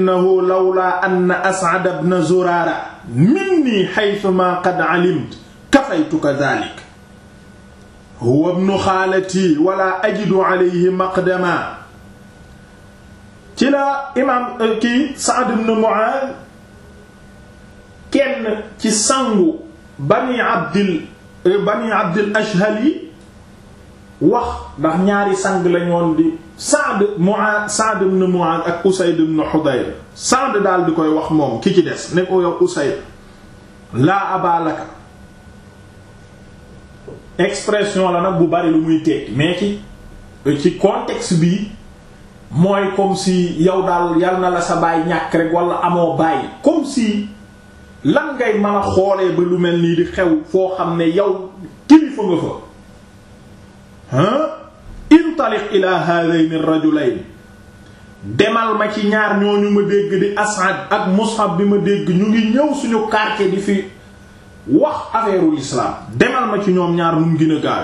innahu lawlaa anna as'ad ibn zuraara minni haythuma qad alimtu kafaytuka dhaalika huwa ibnu xaalati wala ajidu alayhi maqdama ci la imaam kii Sa'd ibn Mu'aaz kenn ci sangu bani abdil bani abdil ashhali wax ndax ñaari sang lañoon di Sa'd Mu'aaz Sa'd ibn Mu'aaz ak Usayd ibn Hudayr Sa'd daal di koy wax moom ki ci des ne ko yow Usayd laa abaalaka expression la nag bu bari lu muy tekki mais ci ci contexte bi mooy comme si yow daal yal na la sa baay ñàkk rek wala amoo baay comme si lan ngay mën a xoolee ba lu mel nii di xew foo xam ne yow kilifa nga fa ah intaliq ila hadayn ar-rajulayn demal ma ci ñaar ñooñu ma dégg di As'ad ak Mus'ab bi ma dégg ñu ngi ñëw suñu quartier di fi wax affaire l'islam demal ma ci ñoom ñaar mu gën a gaawe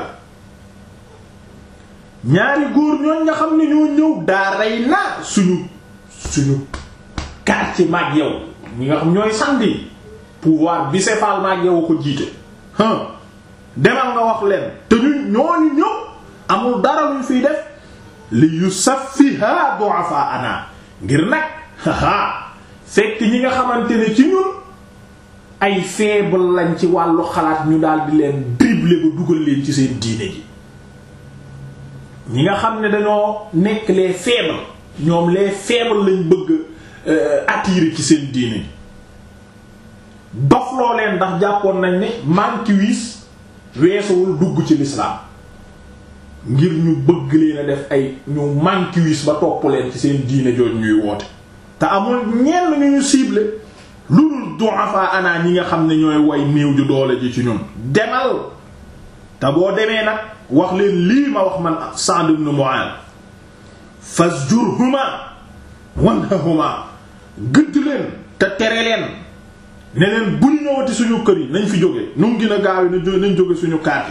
ñaari góor ñooñ nga xam ne ñoo ñëw daa rey na suñu suñu quartier maag yow ñi nga xam ñooy sandi pouvoir bicéphale maag yow ko jiite hum demal nga wax leen te ñu ñooñu ñëw amul dara luñ fiy def li yusaffiha du'afa ana ngir nag haha fekk ñi nga xamante ne ci ñun ay faible lañ ci wàllu xalaat ñu daal di leen dribbler ba dugal leen ci seen diine ji ñi nga xam ne dañoo nekk les faibles ñoom les faibles lañ bëgg attirer ci seen diine ji dofloo leen ndax jàppoon nañ ne manki wiis weesuwul dugg ci l'islam ngir ñu bëgg leen a def ay ñu manki wiis ba topp leen ci seen diine jooju ñuy woote te amul ñenn ñu ñu ciblé lu dul du'afa ana ñi nga xam ne ñooy way néew ju doole ji ci ñun demal te boo demee nag wax leen lii ma wax man Sa'd ibn Mu'adh fasjurhuma wanhahuma gëdd leen te tere leen ne leen bu ñu ñëwati suñu kër yi nañ fi jóge nu mu gën a gaaw yi nañ jóge suñu kaat yi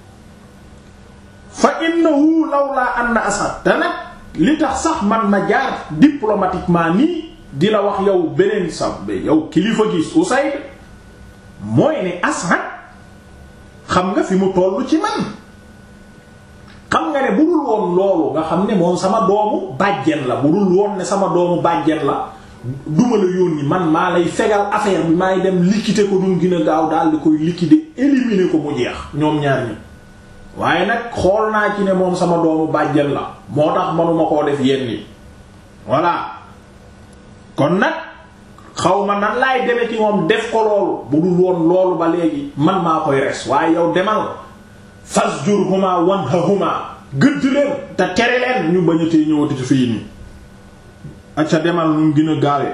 fa innahu lawla anna Asad te nag li tax sax man ma jaar diplomatiquement nii di la wax yow beneen sa yow kilifa gis Usayd mooy ne Asad xam nga fi mu tollu ci man xam nga ne bu dul woon loolu nga xam ne moom sama doomu bàjjen la bu dul woon ne sama doomu bàjjen la duma la yónni man maa lay fegal affaire bi maay dem liquider ko dum gën a gaaw daal di koy liquider éliminer ko mu jeex ñoom ñaar ñi waaye nag xool naa ci ne moom sama doomu bàjjen la moo tax manuma koo def yenn yi voilà kon nag xaw ma nan laay deme ci moom def ko loolu bu dul woon loolu ba léegi man maa koy res waaye yow demal fasjurhuma wanhahuma gëdd leen te tere leen ñu bañatee ñëwati ci fii nii acca demal ñu gën a gaawee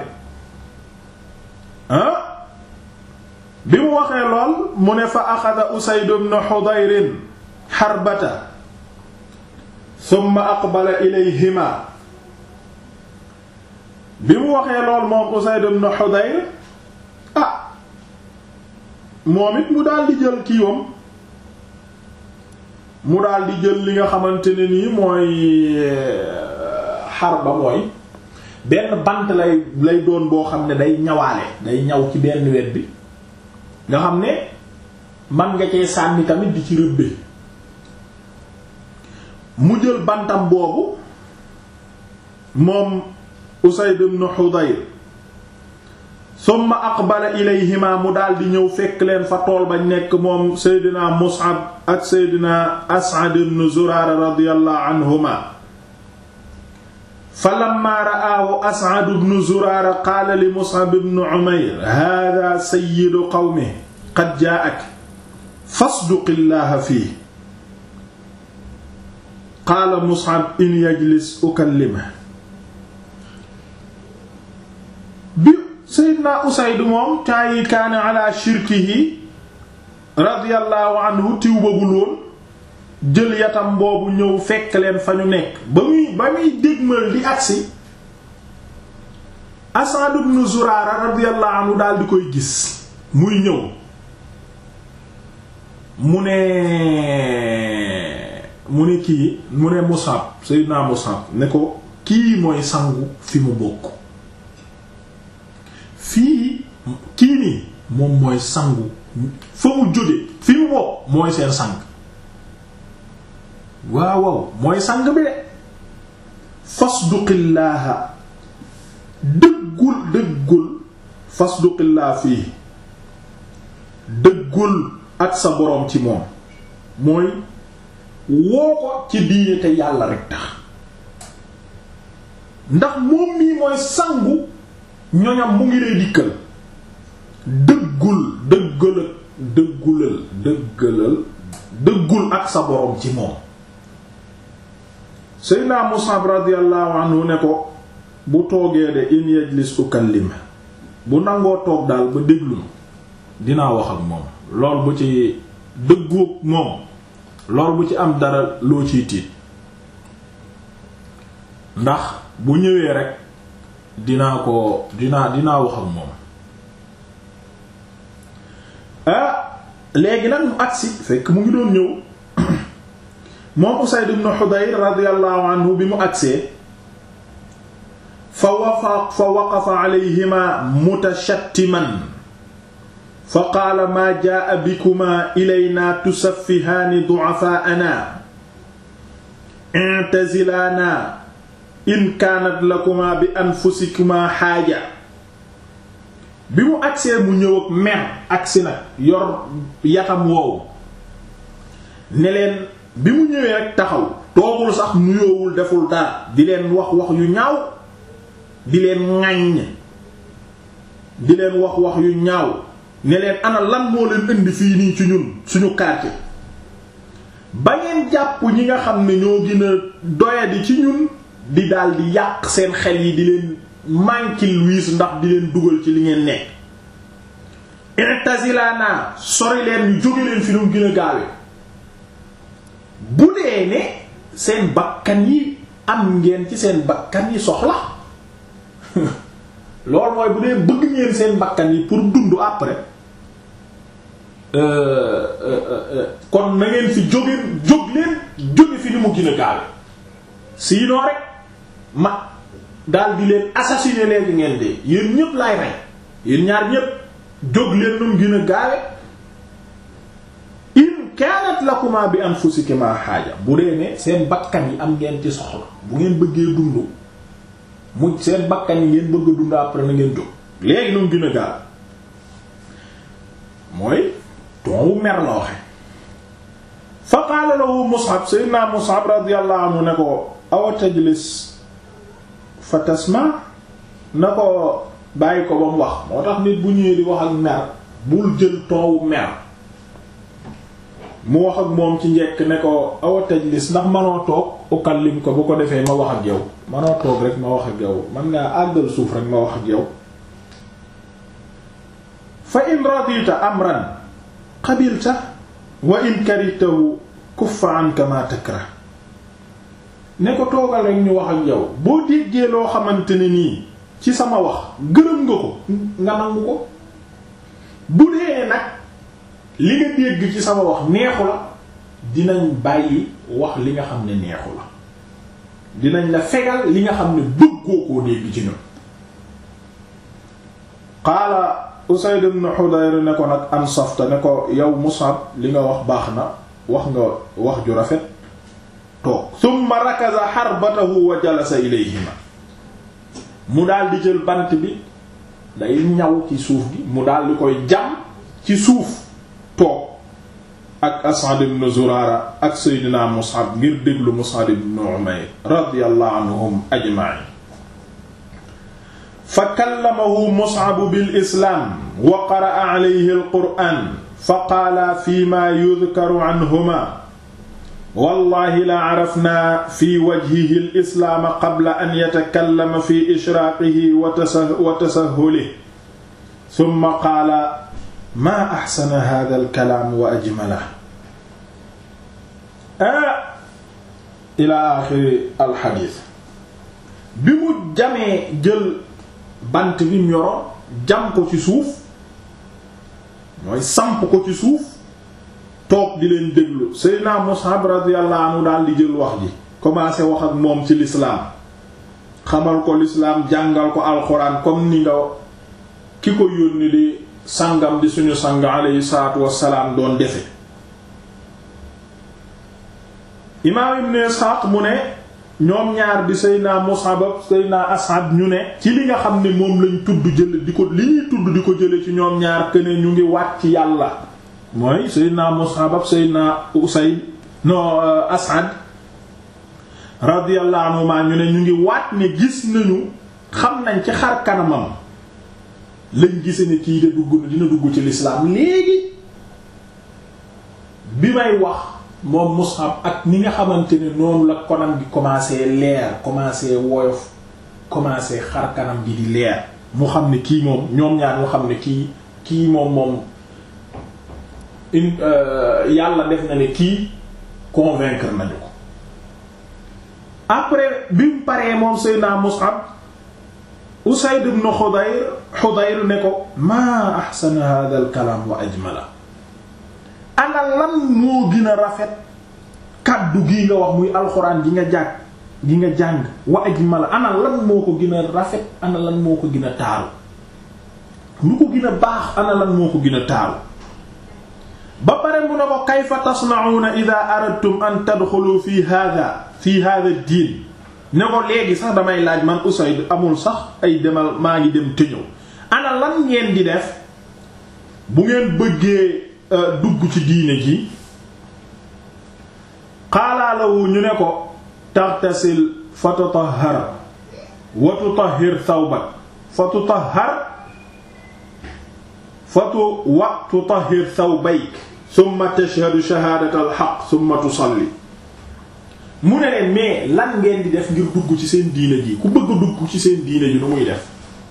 ah bi mu waxee lool mu ne fa axada Usayd ibn Hudayr xarbata thumma aqbala ilayhima bi mu waxee lool moom Usayd ibn Hudayr ah moom it mu daal di jël kiiwam mu daal di jël li nga xamante ne nii mooy xarba mooy benn bant lay lay doon boo xam ne day ñawaale day ñaw ci benn wet bi nga xam ne man nga cee sànni tamit di ci rëbbe mu jël bantam boobu moom Usayd ibn Hudayr summa aqbala ilayhima mu daal di ñëw fekk leen fa tool ba nekk moom Seydina Mus'ab ak Seydina As'ad ibn Zurara radiyallahu anhuma falamma ra'aahu As'ad ibn Zurara qaala li Mus'ab ibn Umayr haaza sayyidu qawmihi qad jaa'ak fasduqillaha fiihi qaala Mus'ab in yajlis ukallimuhu bi Seydina Usayd moom temps yi kaana ala shirkihi radiyallahu anhu tiw babul woon jël yatam boobu ñëw fekk leen fa ñu nekk ba muy ba muy dégmal di agsi Asad ibn Zurara radiyallahu anhu daal di koy gis muy ñëw mu ne mu ne kii mu ne Musab Seydina Musab ne ko kii mooy sangu fi mu bokk fii kii nii moom mooy sangu fa mu jóge fi mu bokk mooy seen sang waaw waaw mooy sang bi de fasduqillaaha dëggul dëggul fasduqillaa fii dëggul ak sa boroom ci moom mooy woo ko ci diine te yàlla rek tax ndax moom mii mooy sangu ñoñam mu ngi lay dikkal dëggul dëggalal dëggulal dëggalal dëggul ak sa boroom ci moom Seydina Musab radiyallahu anhu ne ko bu toogee de in yajlis ukallim bu nangoo toog daal ba déglu dinaa wax ak moom lool bu ci dëggoog moom lool bu ci am dara loo ciy tiit ndax bu ñëwee rek dinaa ko dinaa dinaa wax ak moom ah léegi nag mu agsi fekk mu ngi doon ñëw moom Usayd ibn Hudayr radiyallahu anhu bi mu agsee fa wafa fa waqafa alayhima mutashattiman fa qaala maa jaa bikuma ilayna tusaffihaani du'afaa'ana i'tazilaana in kaanat lakuma bi anfusikuma xaaja bi mu agsee mu ñëw ak mer agsi nag yor yatam woowu ne leen bi mu ñëwee rek taxaw toogul sax nuyoowul deful dara di leen wax wax yu ñaaw di leen ŋàññ di leen wax wax yu ñaaw ne leen ana lan moo leen indi fii nii ci ñun suñu quartier ba ngeen jàpp ñi nga xam ne ñoo gën a doyadi ci ñun di daal di yàq seen xel yi di leen mànkil wiis ndax di leen dugal ci li ngeen nekk i'tazilana sori leen ñu jóge leen fi nu gën a gaawe bu dee ne seen bakkan yi am ngeen ci seen bakkan yi soxla loolu mooy bu dee bëgg ngeen seen bakkan yi pour dund après kon na ngeen fi jóge jóg leen jóge fi ni mu gën a gaawe sinon rek ma daal di leen assassiner léegi ngeen dee yéen ñépp laay rey yéen ñaar ñépp jóg leen nu mu gën a gaawe in kaanat lakuma bi anfusikuma xaaja bu dee ne seen bakkan yi am ngeen ci soxla bu ngeen bëggee dund mu seen bakkan yi ngeen bëgg a dund après na ngeen jóg léegi nu mu gën a gaawe mooy ton wu mer la waxe fa qaala lahu Mus'ab sayyidina Mus'ab radiyallahu anhu ne ko awa tajlis fa tasma na ko bàyyi ko ba mu wax moo tax nit bu ñëwee di wax ak mer bul jël ton wu mer mu wax ak moom ci njekk ne ko awa tajlis ndax manoo toog ukallim ko bu ko defee ma wax ak yow manoo toog rek ma wax ak yow man ngaa àggal suuf rek ma wax ak yow fa in radita amran qabilta wa in karitahu kuffa anka ma takra ne ko toogal rek ñu wax ak yow boo déggee loo xamante ne nii ci sama wax gërëm nga ko nga nangu ko bu dee nag li nga dégg ci sama wax neexu la dinañ bàyyi wax li nga xam ne neexu la dinañ la fegal li nga xam ne bëggoo koo dégg ci ñun qaala Usayd ibn Hudayr ne ko nag ansafta ne ko yow Mus'ab li nga wax baax na wax nga wax ju rafet toog thumma rakaza harbatahu wa jalasa ilayhima mu daal di jël bant bi day ñaw ci suuf gi mu daal di koy jam ci suuf toog ak As'ad ibn Zurara ak Seydina Mus'ab ngir déglu Mus'ab ibn Umayr radiyallahu anhum ajma'in fa kallamahu Mus'ab bil islaam wa qara'a alayhi al-qur'aan fa qaala fiimaa yudkaru anhumaa wallaahi la arafnaa fi wajhihi al-islaam qabla an yatakallama fi ishraaqihi wa tasahhulihi summa qaala maa axsana haadha al-kalaam wa ajmalahu ilaa aaxiri al-hadiis bi mu jamee jël bant bi mu yoroon jam ko ci suuf mooy samp ko ci suuf toog di leen déglu Seydina Mus'ab radiyallahu anhu daal di jël wax ji commencé wax ak moom ci l'islam xamal ko l'islam jàngal ko alxuraan comme ni nga ki ko yónni di sangam di suñu sang alayhi salaatu wassalaam doon defe imaam ibn Isxaaq mu ne ñoom ñaar di Seydina Mus'ab ak Seydina As'ad ñu ne ci li nga xam ne moom lañ tudd jële di ko li ñuy tudd di ko jële ci ñoom ñaar que ne ñu ngi waat ci yàlla mooy Seydina Mus'ab ak Seydina Usayd no As'ad radiyallahu anhuma ñu ne ñu ngi waat ne gis nañu xam nañ ci xar kanamam lañ gise ne kii de dugg na dina dugg ci lislaam léegi bi may wax moom Mus'ab ak ni nga xamante ne noonu la konam gi commencé leer commencé woyof commencé xar kanam gi di leer mu xam ne kii moom ñoom ñaar mu xam ne kii kii moom moom yàlla def na ne kii convaincre nañu ko après bi mu paree moom Seydina Mus'ab Usayd ibn Hudayr Hudayr ne ko maa ahsana hadha al kalam wa ajmala ana lan moo gën a rafet kaddu gii nga wax muy alxuraan gi nga jàng gi nga jàng wa ajmala ana lan moo ko gën a rafet ana lan moo ko gën a taaru lu ko gën a baax ana lan moo ko gën a taaru ba pare mu ne ko kayfa tasna'una idha aradtum an tadxulu fi hadha fi hadha ad-din ne ko léegi sax damay laaj man Usayd amul sax ay demal maa ngi dem te ñëw ana lan ngeen di def bu ngeen bëggee dugg ci diine ji qaala lahu ñu ne ko taghtasil fa tutahhar wa tutahhir thawbak fa tutahhar fa tu wa tutahhir thawbayk thumma tashhadu shahadata al-haqq thumma tusalli mu ne leen mais lan ngeen di def ngir dugg ci seen diine ji ku bëgg dugg ci seen diine ji nu muy def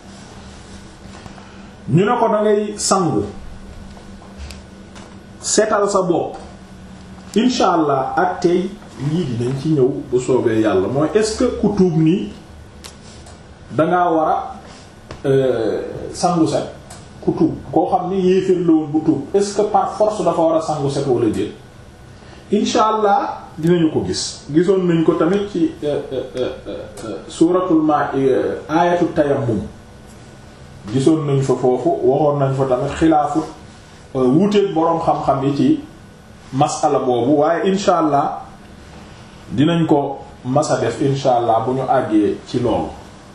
ñu ne ko da ngay sangu setal sa bopp incha allah ak tey lii di dañ ci ñëw bu soobee yàlla mooy est-ce que ku tuub nii dangaa war a sangu set ku tuub koo xam ne yéeféer la woon bu tuub est-ce que par force dafa war a sangu set wala déet incha allah dinañu ko gis gisoon nañ ko tamit ci suuratul ma aayatu tayammum gisoon nañ fa foofu waxoon nañ fa tamit xilaafu wuuteeg boroom xam-xam yi ci masala boobu waaye incha allah dinañ ko masa def incha allah bu ñu àggee ci loolu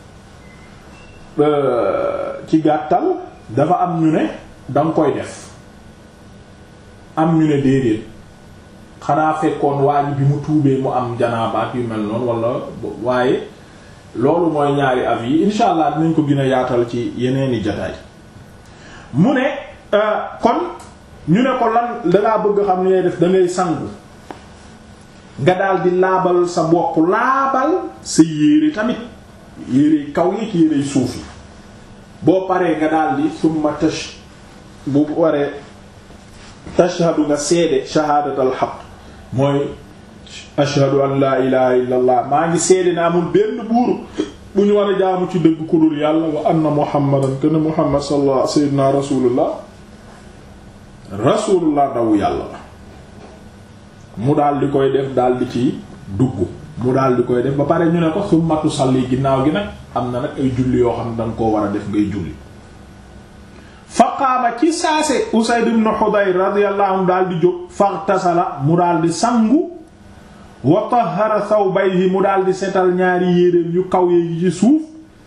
ci gàttal dafa am ñu ne danga koy def am ñu ne déedéet xanaa fekkoon waa ji bi mu tuubee mu am janaabaat yu mel noonu wala waaye loolu mooy ñaari av yi incha allah dinañ ko gën a yaatal ci yeneeni jataay mu ne kon ñu ne ko lan dangaa bëgg xam ne def da ngay sangu nga daal di laabal sa bopp laabal sa yére tamit yére kaw yi ci yére suuf yi boo paree nga daal di summa tash bu waree tashhadu nga seede shahaadatal haqq mooy ashhadu an laa ilaha illa allah maa ngi seede ne amul benn buur bu ñu war a jaamu ci dëgg ku dul yàlla wa anna muhammadan kana muhammad sallallahu sayyidina rasulullah rasulullah daw yàlla la mu daal di koy def daal di ci dugg mu daal di koy def ba pare ñu ne ko summatu salli ginnaaw gi nag am na nag ay julli yoo xam ne danga koo war a def ngay julli fa qaama ci saase Usayd ibn Hudayr radiyallahu anhu daal di jóg faghtasala mu daal di sangu wa tahhara thawbayhi mu daal di setal ñaari yéreem yu kaw yi ci suuf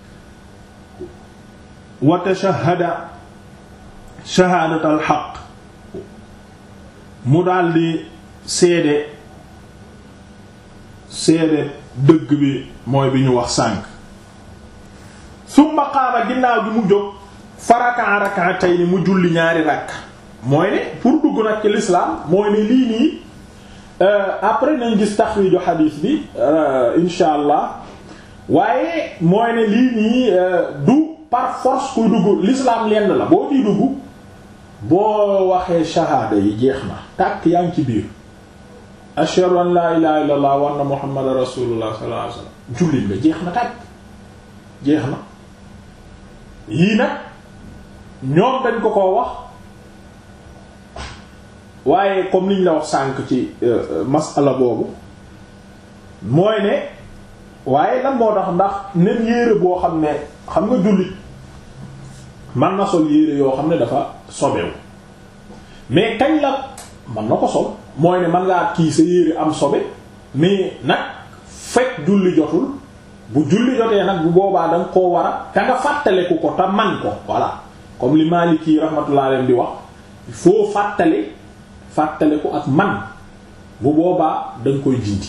wa tashahhada shahaadatal haqq mu daal di seede seede dëgg bi mooy bi ñu wax sànk summa qaama ginnaaw gi mu jóg faraka rak'atayn mu julli ñaari rakk mooy ne pour dugg nag ci l'islam mooy ne lii nii après nañ gis taxriiju xadiis bi insha allah waaye mooy ne lii nii du par force kuy dugg l'islam lenn la boo ciy dugg boo waxee shahaada yi jeex na tàkk yaa ngi ci biir ashhadu an la ilaha illa allah wa anna muhammadan rasulullah sallallahu alayhi wasallam jullit nga jeex na tàkk jeex na yii nag ñoom dañ ko koo wax waaye comme liñ la wax sànk ci masala boobu mooy ne waaye lan moo tax ndax nen yéere boo xam ne xam nga jullit man na sol yére yoo xam ne dafa sobewu mais kañ la man na ko sol mooy ne man ngaa kii sa yére am sobe mais nag fekk julli jotul bu julli jotee nag bu boobaa da nga koo war a te nga fàttaleku ko te man ko voilà comme li Maliki rahmatullah alayhi di wax il faut fàttale fàttale ko ak man bu boobaa da nga koy dindi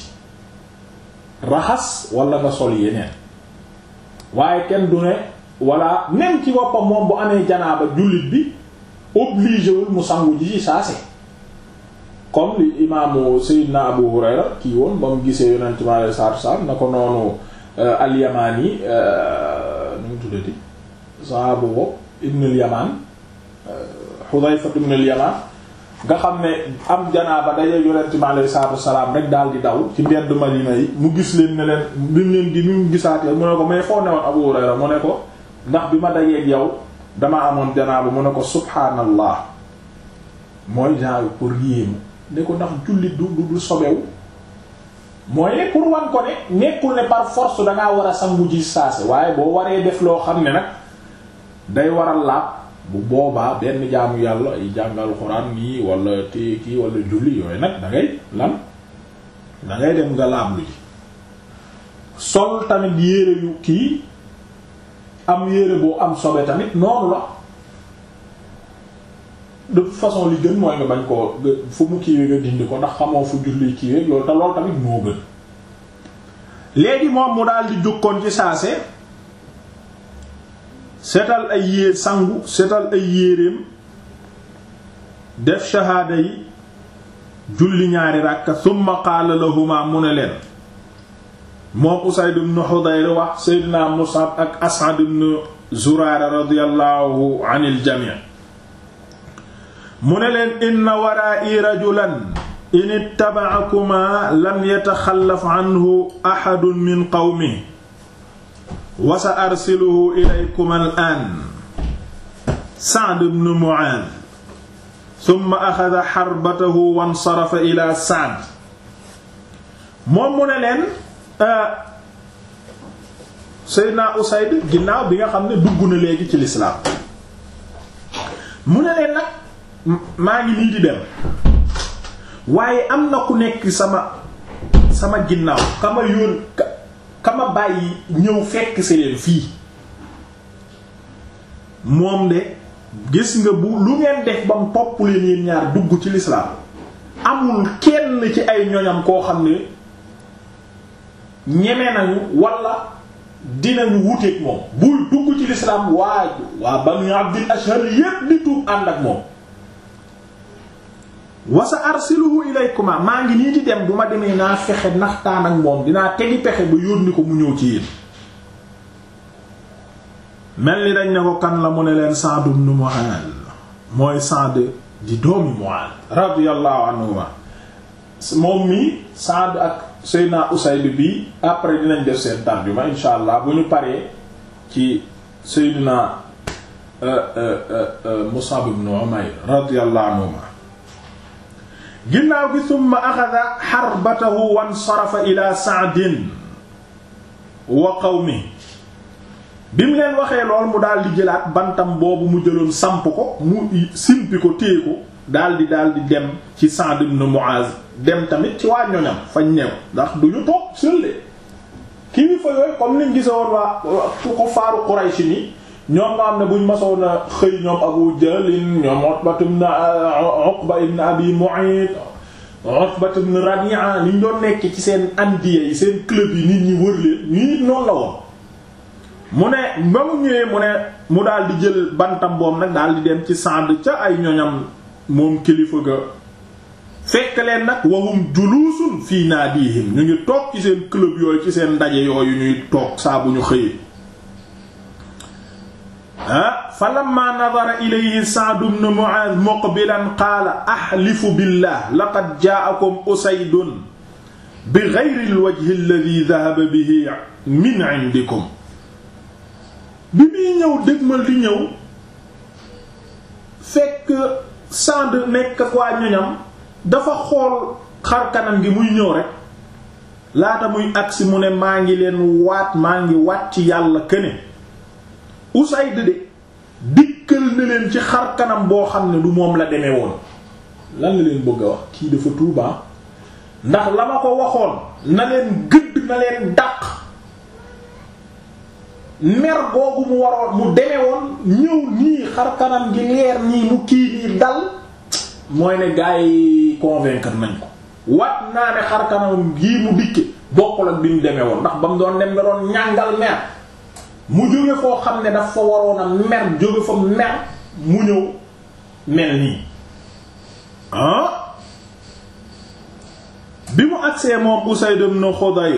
raxas wala nga sol yeneen waaye kenn du ne wala même ci boppam moom bu amee janaaba jullit bi obligé wul mu sangu ji ci saase comme li imaamu Seydina Abu Hurayra kii woon ba mu gisee yonent mi alayhi salaatu salaam na ko noonu al-Yamani nu mu tuddati sahaabu bopp ibn al-Yaman Hudayfa ibn al-Yaman nga xam ne am janaaba daje yonent mi alayhi salaatu salaam rek daal di daw ci mbedd Madina yi mu gis leen ne leen bi mu leen di mu gisaatee mu ne ko mais foo newoon Abu Hurayra mu ne ko ndax bi ma dajeeg yow dama amoon janaaba mu ne ko subhaanallah mooy genre pour yéemu ne ko ndax jullit du du sobewu mooy ne pour wan ko ne nekkul ne par force dangaa war a sangu ji saase waaye boo waree def loo xam ne nag day waral laab bu boobaa benn jaamu yàlla ay jàngal xuraan nii wala téye kii wala julli yooyu nag da ngay lan da ngay dem nga laab lu ji sol tamit yére yu kii am yére boo am sobe tamit noonu la de toute façon li gën mooy nga bañ koo fu mu kiiwee nga dindi ko ndax xamoo fu julli kiiwee loolu te loolu tamit moo gën léegi moom mu daal di jukkoon ci saase setal ay yéer sangu setal ay yéreem def shahaada yi julli ñaari ràkka thumma qaala lahuma mu ne leen moom Usayd ibn Hudayr wax Seydina Mus'ab ak As'ad ibn Zurara radiyallahu anil jami' mu ne leen inna waraa'i rajulan in ittaba'akuma lam yataxallaf anhu ahadun min qawmihi wa sa arsiluhu ilaykuma al'aan Sa'd ibn Mu'aadh thumma axada xarbatahu wansarafa ila Sa'd moom mu ne leen Seydina Usayd ginnaaw bi nga xam ne dugg na léegi ci lislaam mu ne leen nag maa ngi nii di dem waaye am na ku nekk sama sama ginnaaw kama yóon kama bàyyi ñëw fekk si leen fii moom de gis nga bu lu ngeen def ba mu topp leen yéen ñaar dugg ci lislaam amul kenn ci ay ñoñam koo xam ne ñeme nañu wala dinañu wuteek moom buy dugg ci lislaam waa waa Banu Abdil Ashhal yépp di tuub ànd ak moom wasa arsiluhu ilaykuma maa ngi nii di dem bu ma demee naa fexe naxtaan ak moom dinaa tegi pexe ba yónni ko mu ñëw ci yéen mel ni dañ ne ko kan la mu ne leen Sa'd ibn Mu'adh mooy Sa'd di doomi Mu'adh radiyallahu anhuma moom mi Sa'd ak Seydina Usayd bi après dinañ def seen tarjuma insha allah bu ñu paree ci Seydina Mus'ab ibn Umayr radiyallahu anhuma ginnaaw gi summa axada xarbatahu wansarafa ila Sa'din wa qawmi bi mu leen waxee lool mu daal di jëlaat bantam boobu mu jëloon samp ko mu simpi ko téye ko daal di daal di dem ci Sa'd ibn Mu'az dem tamit ci waa ñoñam fañ new ndax du ñu toog sëlde kilifa yooyu comme niñ gise woon waa ko faaru Quraysh ni ñoom nga xam ne buñ masoon a xëy ñoom Abu Jahl ñoom Utba ibn Uqba ibn Abi Mu'ayt Utba ibn Rabi'a niñ doon nekk ci seen andiye yi seen club yi nit ñi wër leen ñu nit noonu la woon mu ne ba mu ñëwee mu ne mu daal di jël bantam boom nag daal di dem ci Sa'd ca ay ñoñam moom kilifa ga fekk leen nag wahum juluusun fii naadihim ñu ngi toog ci seen club yooyu ci seen ndaje yooyu ñuy toog saa bu ñu xëyee ah fa lamma nadara ilayhi Sa'd ibn Mu'adh muqbilan qaala ahlifu billah laqad jaa'akum Usaydun bi ghayri al-wajhi alladhi dhahaba bihi min 'indikum bi muy ñëw dëgmal di ñëw fekk Sa'd nekk ak waa ñoñam dafa xool xar kanam gi muy ñëw rek laata muy agsi mu ne maa ngi leen waat maa ngi waat ci yàlla këne Usayd de dikkal na leen ci xar kanam boo xam ne du moom la demee woon lan la leen bëgg a wax kii dafa tuubaa ndax la ma ko waxoon na leen gëdd na leen dàq mer googu mu waroon mu deme woon ñëw nii xar kanam gi leer nii mu kii nii dal mooy ne gars yi convaincre nañ ko wat naa ne xar kanam gii mu dikke bokkul ak bi mu demee woon ndax ba mu doon dem nga doon ñàngal mer mu jóge foo xam ne daf fa waroon a mer jóge fa mer mu ñëw mel nii ah bi mu agsee moom Usayd ibn Khudayr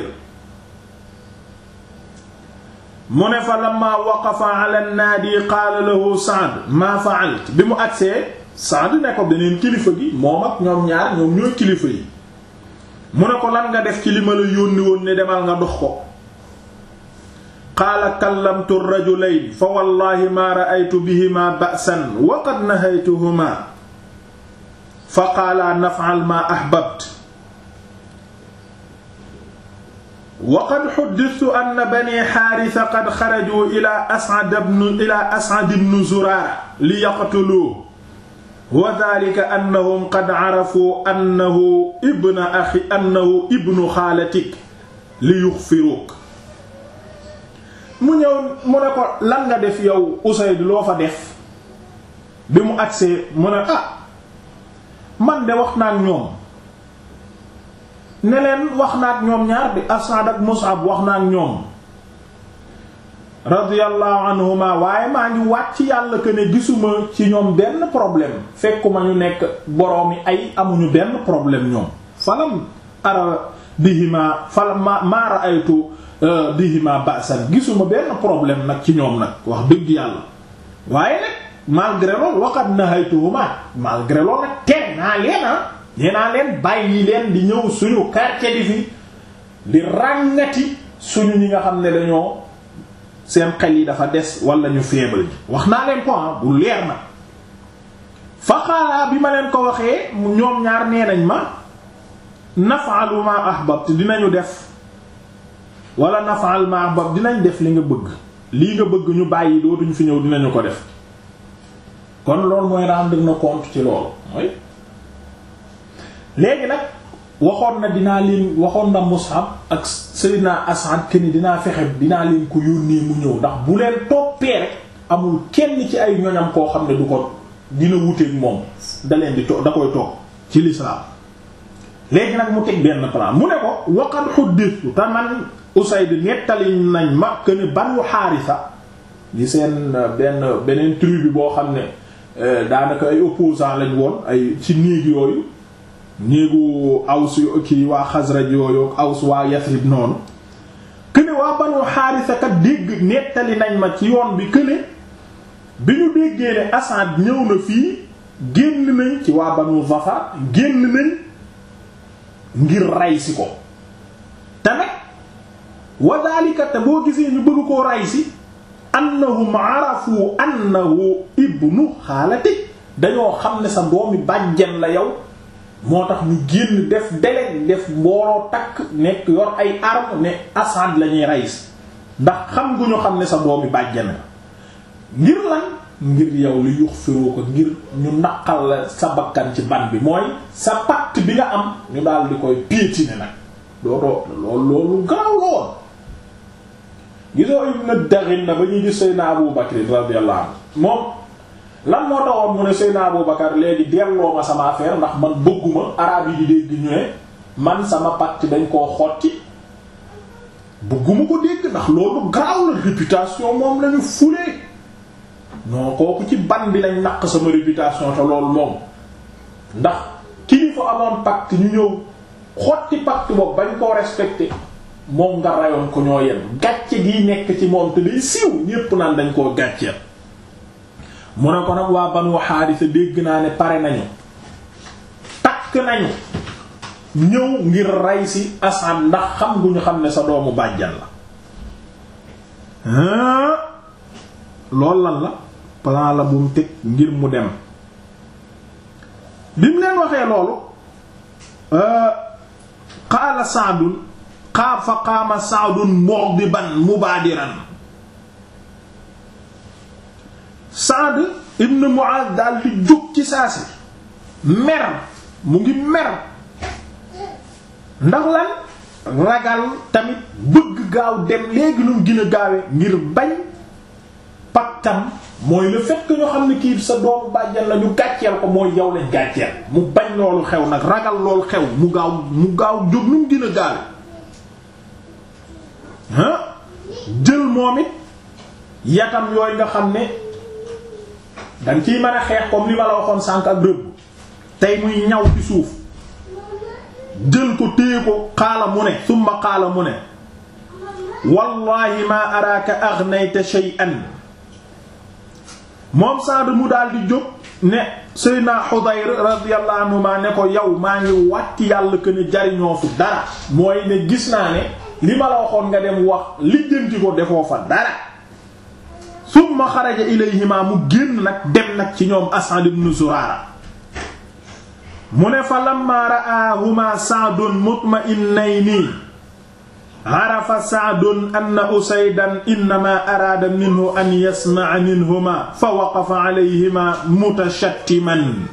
mu ne fa lamma waqafa ala naadi qaala lahu Sa'd maa fa'alt bi mu agsee Sa'd ne ko beneen kilifa gi moom ak ñoom ñaar ñoom ñooy kilifa yi mu ne ko lan nga def ci li ma la yónni woon ne demal nga dox ko qaala kallamtu rajulayn fa wallahi ma ra'aytu bihima ba'san wa qad nahaytuhuma fa qaala naf'al ma ahbabt wa qad huddithtu anna bani haarisa qad xaraju ila as'ad ibn ila as'ad ibn zuraara li yaqtuluuhu wa dhaalika annahum qad arafu annahu ibnu axi annahu ibnu xaalatik li yuxfiruuk mu ñëw mu ne ko lan nga def yow Usayd loo fa def bi mu agsee mu ne ah man de wax naa ak ñoom ne leen wax naa ak ñoom ñaar bi Asad ak Mus'ab wax naa ak ñoom radiyallahu anhuma waaye maa ngi wàcc yàlla que ne gisuma ci ñoom benn problème fekkuma ñu nekk boroomi ay amuñu benn problème ñoom falam ara bihima falam ma ma ra'aytu bihima ba'san gisuma benn problème nag ci ñoom nag wax dëgg yàlla waaye nag malgré loolu waqad nahaytuhuma malgré loolu nag tere naa leen ah nee naa leen bàyyi leen di ñëw suñu quartier di fi di ràngati suñu ñi nga xam ne dañoo seen xel yi dafa des wala ñu faible ji wax naa leen ko ah bu leer na fa xaaraa bi ma leen ko waxee ñoom ñaar nee nañ ma naf'alu ma ahbabt dinañu def wala naf'al ma ahbabt dinañ def li nga bëgg lii nga bëgg ñu bàyyi dootuñu fi ñëw dinañu ko def kon loolu mooy rendre na compte ci loolu mooy léegi nag waxoon na dinaa leen waxoon na Mus'ab ak Seydina As'ad que ni dinaa fexe dinaa leen ko yónnee mu ñëw ndax bu leen toppee rek amul kenn ci ay ñoñam koo xam ne du ko dina wuteeg moom da leen di to da koy toog ci l'islam léegi nag mu teg benn plan mu ne ko waqad huddithu te man Usayd nettali nañ ma que ne Banu Haarisa di seen benn beneen tribu boo xam ne daanaka ay opposants lañ woon ay ci néeg yooyu néegu Aws kii waa Xasraj yooyu Aws waa Yasrib noonu këne waa Banu Haarisa kat dégg nettali nañ ma ci yoon bi këne bi ñu déggee ne Asad ñëw na fii génn nañ ci waa Banu Zafar génn nañ ngir ray si ko te nag wa daalika te boo gisee ñu bëgg koo ray si annahum arafu annahu ibnu xaalati dañoo xam ne sa doomi bàjjen la yow moo tax ñu génn def dele def mbooloo takk nekk yor ay arme ne Asad la ñuy rayis ndax xam gu ñu xam ne sa doomi bàjjen la ngir lan ngir yow li yux firoo ko ngir ñu naqal la sa bakkan ci ban bi mooy sa pacte bi nga am ñu daal di koy piétiner nag dootoo loolu loolu garaw la woon gisoo Ibn Daghina ba ñuy gis Seydina Abu Bakr radiyallahu anhu moom lan moo taxoon mu ne Seydina Abu Bakar léegi delloo ma sama affaire ndax man bëgguma araab yi di dégg ñu ne man sama pacte dañ koo xotti bëgguma ko dégg ndax loolu garaaw la réputation moom lañu fulee non kooku ci ban bi lañ naq sama réputation te loolu moom ndax kilifa amoon pacte ñu ñëw xotti pacte boobu bañ koo respecté moom nga rayoon ko ñoo yem gàcce gi nekk ci moom te day siiw ñépp naan dañ koo gàcceel mu ne ko nag waa Banu Haarisa dégg naa ne pare nañu takk nañu ñëw ngir rey si Asad ndax xam gu ñu xam ne sa doomu bàjjan la loolu lan la plan la bu mu teg ngir mu dem bi mu leen waxee loolu qaala Sa'dun xaa fa qaama Sa'dun mughdiban mubaadiran Saad ibn Mu'adh daal di jóg ci saasi mer mu ngi mer ndax lan ragal tamit bëgg gaaw dem léegi lu mu gën a gaawe ngir bañ paktam mooy le fait que ñoo xam ne kii sa doomu bàjjan la ñu gàcceel ko mooy yow lañ gàcceel mu bañ loolu xew nag ragal loolu xew mu gaaw mu gaaw jóg nu mu gën a gaawe ah jël moom it yatam yooyu nga xam ne danga ciy mën a xeex comme li ma la waxoon sànk ak rëbb tey muy ñaw ci suuf jël ko téye ko xaala mu ne summa xaala mu ne wallahi ma araaka aghnayta shay'an moom Saad mu daal di jóg ne Seydina Xudayr radiyallahu anhu ma ne ko yow maa ngi wàtti yàlla que ne jariñoo fi dara mooy ne gis naa ne li ma la waxoon nga dem wax lijjanti ko defoo fa dara summa xaraja ilayhima mu génn nag dem nag ci ñoom Asad ibn Zurara mu ne fa lamma ra'ahuma Sa'dun mutma'innayni arafa Sa'dun anna Usaydan innama araada minhu an yasma'a minhuma fa waqafa alayhima mutashattiman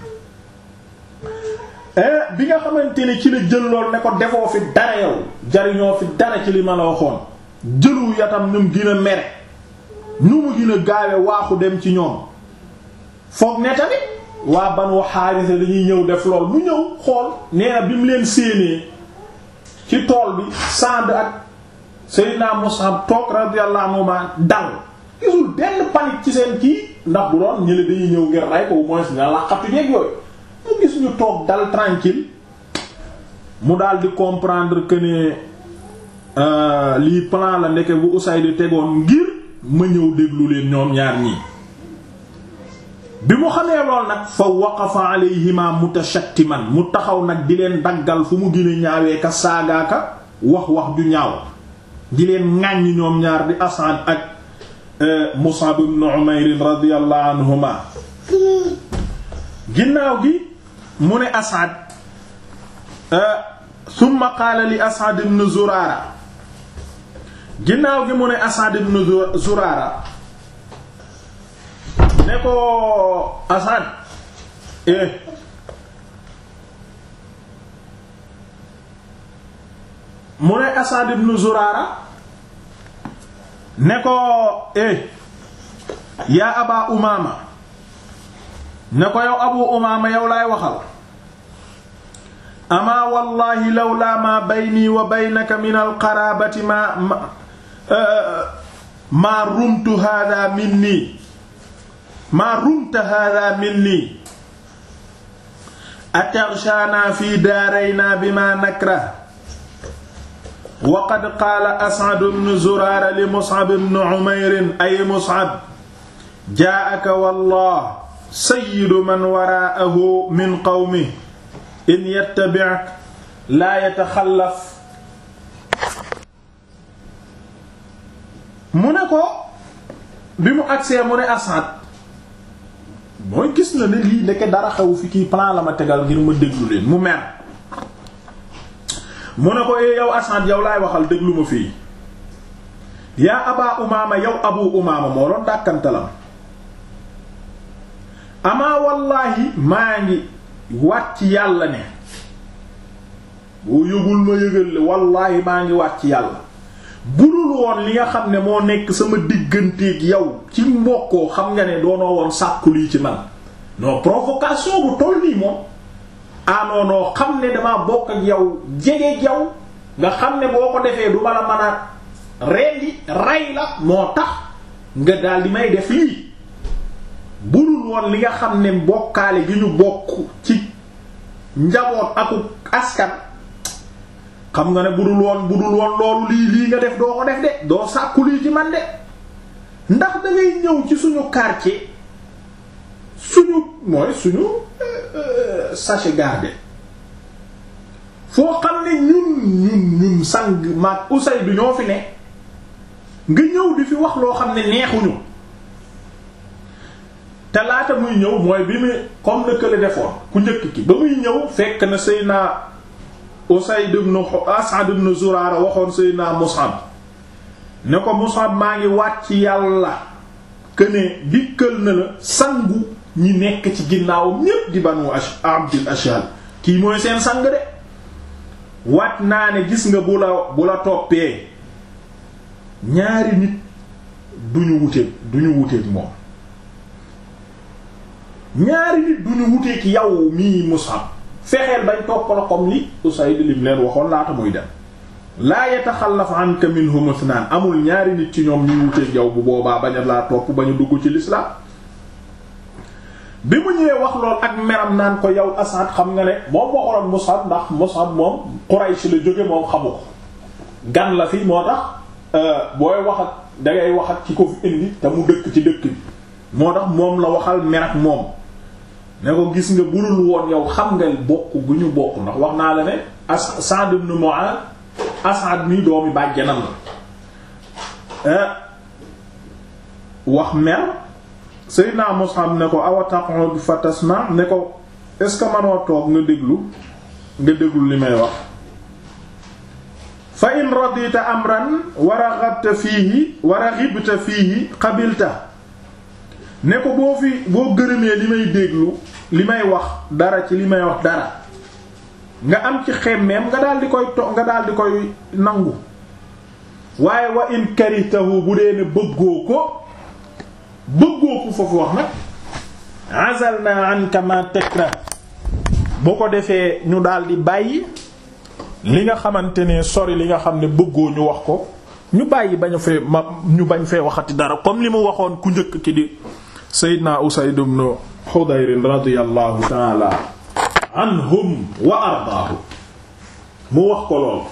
bi nga xamante ne ci la jël lool ne ko defoo fi dara yow jariñoo fi dara ci li ma la waxoon jëlu yatam ñu mu gën a mere ñu mu gën a gaawe waaxu dem ci ñoom foog ne tamit waa Banu Haarisa dañuy ñëw def lool mu ñëw xool nee na bi mu leen séenee ci tool bi Saad ak Seydina Mus'ab toog radiyallahu anhuma dal gisul benn panique ci seen kii ndax bu doon ñële dañuy ñëw ngir rey ko au moins nga laqatu jeeg yooyu mu gis ñu toog dal tranquille mu daal di comprendre que ne lii plan la ndeke bu Usayd tegoon ngir ma ñëw déglu leen ñoom ñaar ñii bi mu xamee lool nag fa waqafa alayhima mutashattiman mu taxaw nag di leen daggal fu mu gën a ñaawee ka saagaaka wax wax ju ñaaw di leen ŋàññ ñoom ñaar di Asad ak Mus'ab ibn Umayr radiyallahu anhuma ginnaaw gi mu ne Asad summa qaala li Asad ibn Zurara ginnaaw gi mu ne Asad ibn Zurara ne ko Asad eh mu ne Asad ibn Zurara ne ko eh yaa Aba Umaama ne ko yow Abu Umaama yow laay waxal amaa wallahi lawlaa maa bayni wa baynaka min alqaraabati maa maa rumtu haadaa minni maa rumta haadaa minni ataghshaanaa fi daaraynaa bimaa nakrah wa qad qaala As'ad ibn Zuraara li Mus'ab ibn Umayr ay Mus'ab jaa'aka wallah sayyidu man waraa'ahu min qawmihi in yattabi'ka laa yataxallaf mu ne ko bi mu agsee mu ne As'ad mooy gis na ne lii ndeke dara xew fi kii plan la ma tegal ngir ma déglu leen mu mer mu ne ko ee yow As'ad yow laay waxal déglu ma fii yaa Aba Umaama yow Abu Umaama moo doon dàkkantalam amaa wallaahi maa ngi waat ci yàlla ne boo yëgul ma yëgal le wallaahi maa ngi waat ci yàlla budul woon li nga xam ne moo nekk sama digganteeg yow ci mbokkoo xam nga ne doonoo woon sàkku lii ci man non provocation bu toll nii moom ah non non xam ne damaa bokk ak yow jegeeg yow nga xam ne boo ko defee du ma la mën a rendi rey la moo tax nga daal di may def lii budul woon li nga xam ne mbokkaale gi ñu bokk ci njaboot aku askan xam nga ne budul woon budul woon loolu lii lii nga def doo ko def de doo sàkku lii ci man de ndax da ngay ñëw ci suñu quartier suñu mooy suñu sachet gardé foo xam ne ñun ñun ñun sang maag usay du ñoo fi ne nga ñëw di fi wax loo xam ne neexuñu te laata muy ñëw mooy bi muy comme na kële defoon ku njëkk ki ba muy ñëw fekk na Seydina Usayd ibn As'ad ibn Zurara waxoon Seydina Mus'ab ne ko Mus'ab maa ngi waat ci yàlla këne dikkal na la sangu ñi nekk ci ginnaawam ñépp di banu abdil ashal kii mooy seen sang de wat naa ne gis nga bu la bu la toppee ñaari nit duñu wuteeg duñu wuteeg moom ñaari nit duñu wuteeg yow mii Mus'ab fexeel bañ topp la comme li Usayd lim leen waxoon laata muy dem laa yataxallaf anka minhum ithnan amul ñaari nit ci ñoom ñuy wuteeg yow bu boobaa bañ a laa topp bañu dugg ci l'islam bi mu ñëwee wax lool ak meram naan ko yow Asad xam nga ne moom waxoon Mus'ab ndax Mus'ab moom Quraysh la jóge moom xamu ko gan la fi moo tax booy wax ak dangay wax ak ki ko fi indi te mu dëkk ci dëkk bi moo tax moom la waxal mer ak moom ne ko gis nga budul woon yow xam nga bokk gu ñu bokk ndax wax naa la ne as Sa'd ibn Mu'adh Asad mi doomi bàjjanam la wax mer Seydina Mus'ab ne ko awa taq'ud fa tasma ne ko est-ce que manoo toog nga déglu nga déglu li may wax fa in radita amran wa raghibta fiihi wa raghibta fiihi qabilta ne ko boo fi boo gërëmee li may déglu li may wax dara ci li may wax dara nga am ci xemmeem nga daal di koy to nga daal di koy nangu waaye wa in karitahu bu dee ne bëggoo ko bëggoo ko foofu wax nag azalna anka ma takra boo ko defee ñu daal di bàyyi li nga xamante ne sori li nga xam ne bëggoo ñu wax ko ñu bàyyi bañ fee ma ñu bañ fee waxati dara comme li mu waxoon ku njëkk ki di Seydina Usayd ibn Hudayr radiyallahu ta'ala anhum wa ardaahu mu wax ko lool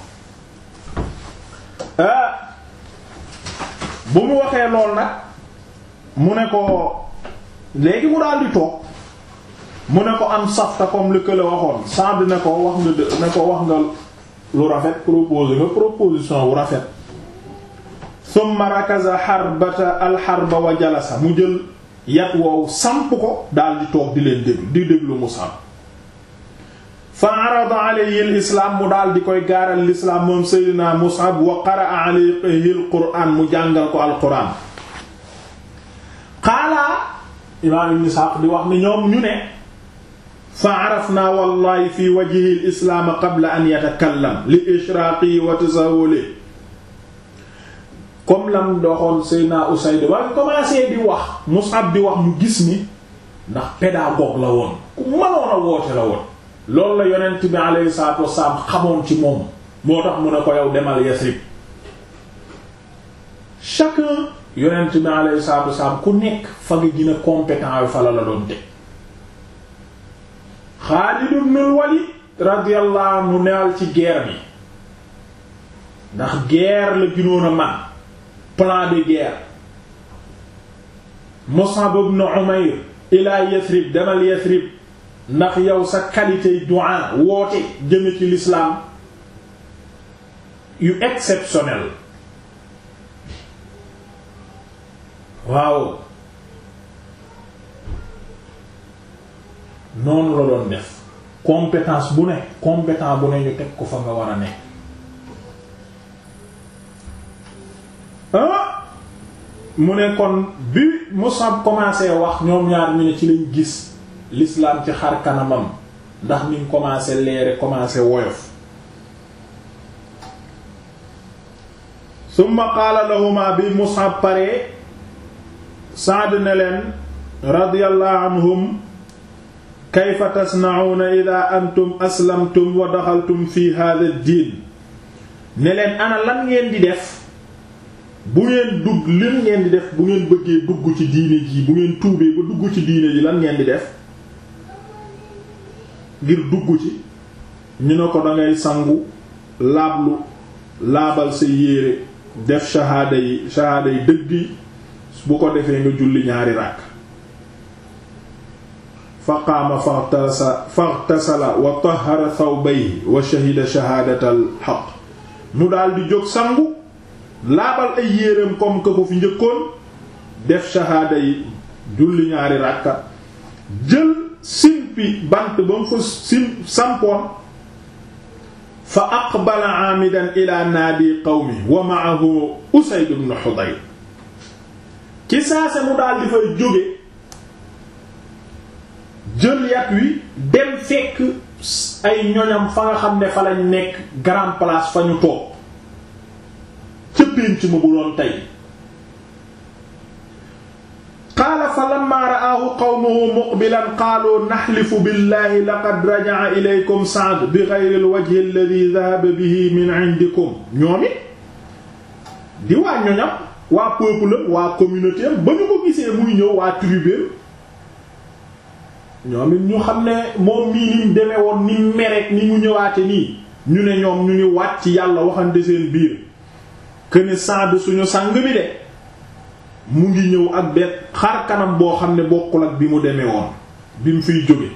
bu mu waxee lool nag mu ne ko léegi mu daal di toog mu ne ko am safta comme li kële waxoon Saad ne ko wax nga ne ko wax nga lu rafet proposé nga proposition wu rafet summa rakaza xarbata alxarba wa jalasa mu jël yat woowu samp ko daal di toog di leen déglu di déglu Mus'ab fa arada alayhi lislaam mu daal di koy gaaral lislaam moom Seydina Mus'ab wa qaraa alayhi alquraan mu jàngal ko alquraan xaalaa imaam ibn Isxaaq di wax ni ñoom ñu ne fa arafna wallahi fi wajhi lislaam qabla an yatakallam li ishraaqi wa tasawuli comme lam doxoon Seydina Usayd waaye commencé di wax Mus'ab di wax ñu gis ni ndax pédagogue la woon ku mënoon a woote la woon loolu la yonent bi alayhi salaatu wassalaam xamoon ci moom moo tax mu ne ko yow demal Yasrib chacun yonent bi alayhi salaatu wassalaam ku nekk fa nga gën a compétent yu fa la la doon teg Xaalid ibn al-Walid radiyallahu anhu newal ci guerre bi ndax guerre la gënoon a man plan de guerre Mus'ab ibn Umayr ila Yathrib demal Yathrib ndax yow sa qualité du'a woote jëme ci l'islam yu exceptionnel waaw noonu la doon def compétence bu ne compétent bu ne ñu teg ko fa nga war a ne ah mu ne kon bi Musab commencé wax ñoom ñaar ñu ne ci lañ gis l'islam ci xar kanamam ndax niñ commencé leere commencé woyof summa qaala lahuma bi Musab pare Saad ne leen radiyallahu anhum kayfa tasna'una idha antum aslamtum wa daxaltum fi hadha ad-din ne leen ana lan ngeen di def bu ngeen dugg lan ngeen di def bu ngeen bëggee dugg ci diine ji bu ngeen tuubee ba dugg ci diine ji lan ngeen di def ngir dugg ci ñu ne ko dangay sangu laablu laabal sa yéere def shahaada yi shahaada yi dëgg yi bu ko defee nga julli ñaari ràkk fa qaama faxtasa faxtasala wa tahara thawbayhi wa shahida shahaadatal xaq mu daal di jóg sangu laabal ay yéreem comme que ko fi njëkkoon def shahaada yi julli ñaari ràkka jël simpi bant ba mu fa sim sampoon fa aqbala aamidan ila naadi qawmi wa ma'ahu Usayd ibn Hudayr ci saase mu daal di fay jóge jël yat wi dem fekk ay ñoñam fa nga xam ne fa lañ nekk grand place fa ñu toog ca pénc ma bu doon tey qaala fa lamma ra'aahu qawmuhu muqbilan qaalu naxlifu billahi laqad raja'a ilaykum Sa'd bi ghayri al-wajhi alladhi dhahaba bihi min 'indikum ñoom it di waa ñoñam waa peuple waa communauté ba ñu ko gisee muy ñëw waa tribu ñoom it ñu xam ne moom mii ni mu demee woon ni mu mereek ni mu ñëwaate nii ñu ne ñoom ñu ngi wàcc yàlla waxante seen biir këne Sa'd suñu sang bi de mu ngi ñëw ak benn xar kanam boo xam ne bokkul ak bi mu demee woon bi mu fiy jóge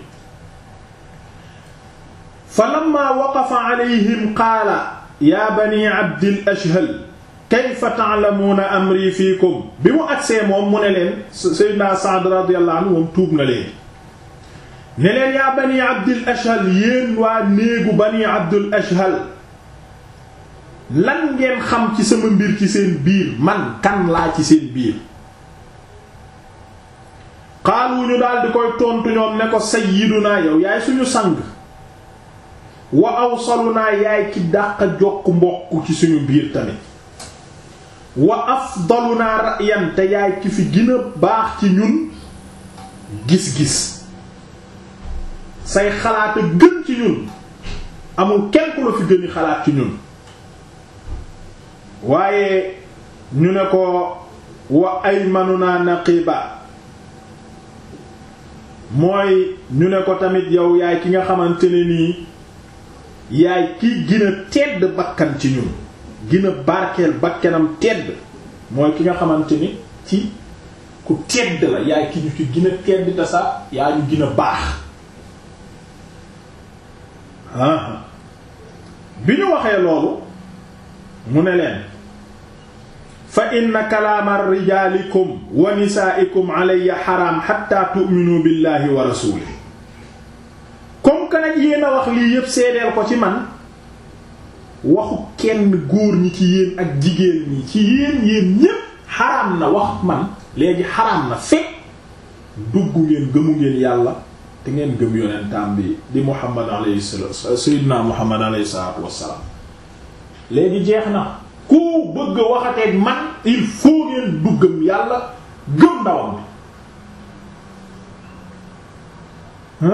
fa lamma waqafa alayhim qaala yaa bani abdil ashhal kayfa ta'lamuuna amri fiikum bi mu agsee moom mu ne leen sayyidina Sa'd radiyallahu anhu moom tuub na leen ne leen yaa bani abdil ashhal yéen waa néegu bani abdul ashhal lan ngeen xam ci sama mbir ci seen biir man kan laa ci seen biir xaalu ñu daal di koy tontu ñoom ne ko sayyiduna yow yaay suñu sang wa awsaluna yaay ki dàq jokk mbokk ci suñu biir tamit wa afdaluna ra'yan te yaay ki fi gën a baax ci ñun gis-gis say xalaat a gën ci ñun amul kenn ku la fi gëni xalaat ci ñun waaye ñu ne ko wa aymanuna naqiba mooy ñu ne ko tamit yow yaay ki nga xamante ne nii yaay ki gën a tedd bakkan ci ñun gën a barkeel bakkanam tedd mooy ki nga xamante ni ci ku tedd la yaay ki ñu ci gën a tedd te sax yaa ñu gën a baax bi ñu waxee loolu mu ne leen fa inna kalaama rijaalikum wa nisaa'ikum alayya xaraam xatta tu'minu billahi wa rasuulihi comme que nag yéen a wax lii yépp seedeel ko ci man waxu kenn góor ñi ci yéen ak jigéen ñi ci yéen yéen ñépp xaraam na wax man léegi xaraam na fekk dugg ngeen gëmu ngeen yàlla te ngeen gëm yonentam bi di Muhammad alayhi salaatu sayyidina Muhammad alayhi salaatu wassalaam léegi jeex na ku bëgg a waxateeg man il faut ngeen duggam yàlla gëm ndawam bi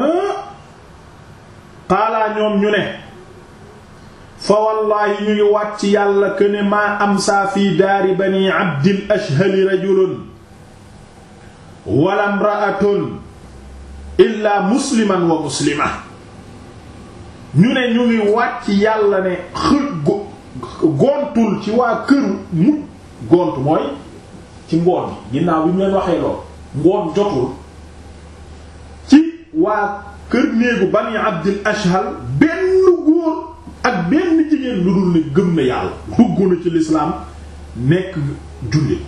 xaalaa ñoom ñu ne fa wallaahi ñu ngi wàcc yàlla que ne maa amsaa fi daari bani abdil ashhali rajulun wala imra'atun illa musliman wa muslima ñu ne ñu ngi wàcc yàlla ne xë gontul ci waa këru mu gont mooy ci ngoon bi ginnaaw bi ñu leen waxee lool ngoon jotul ci waa kër néegu bani abdil ashhal benn góor ak benn jigéen lu dul ne gëm na yàlla dugg na ci lislaam nekk jullit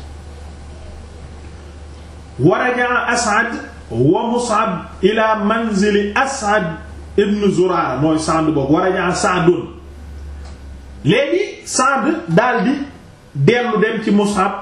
waraja asad wa mus'ab ila manzili asad ibn zurara mooy sand boobu waraja sa'dun léegi sand daldi dellu dem ci mus'ab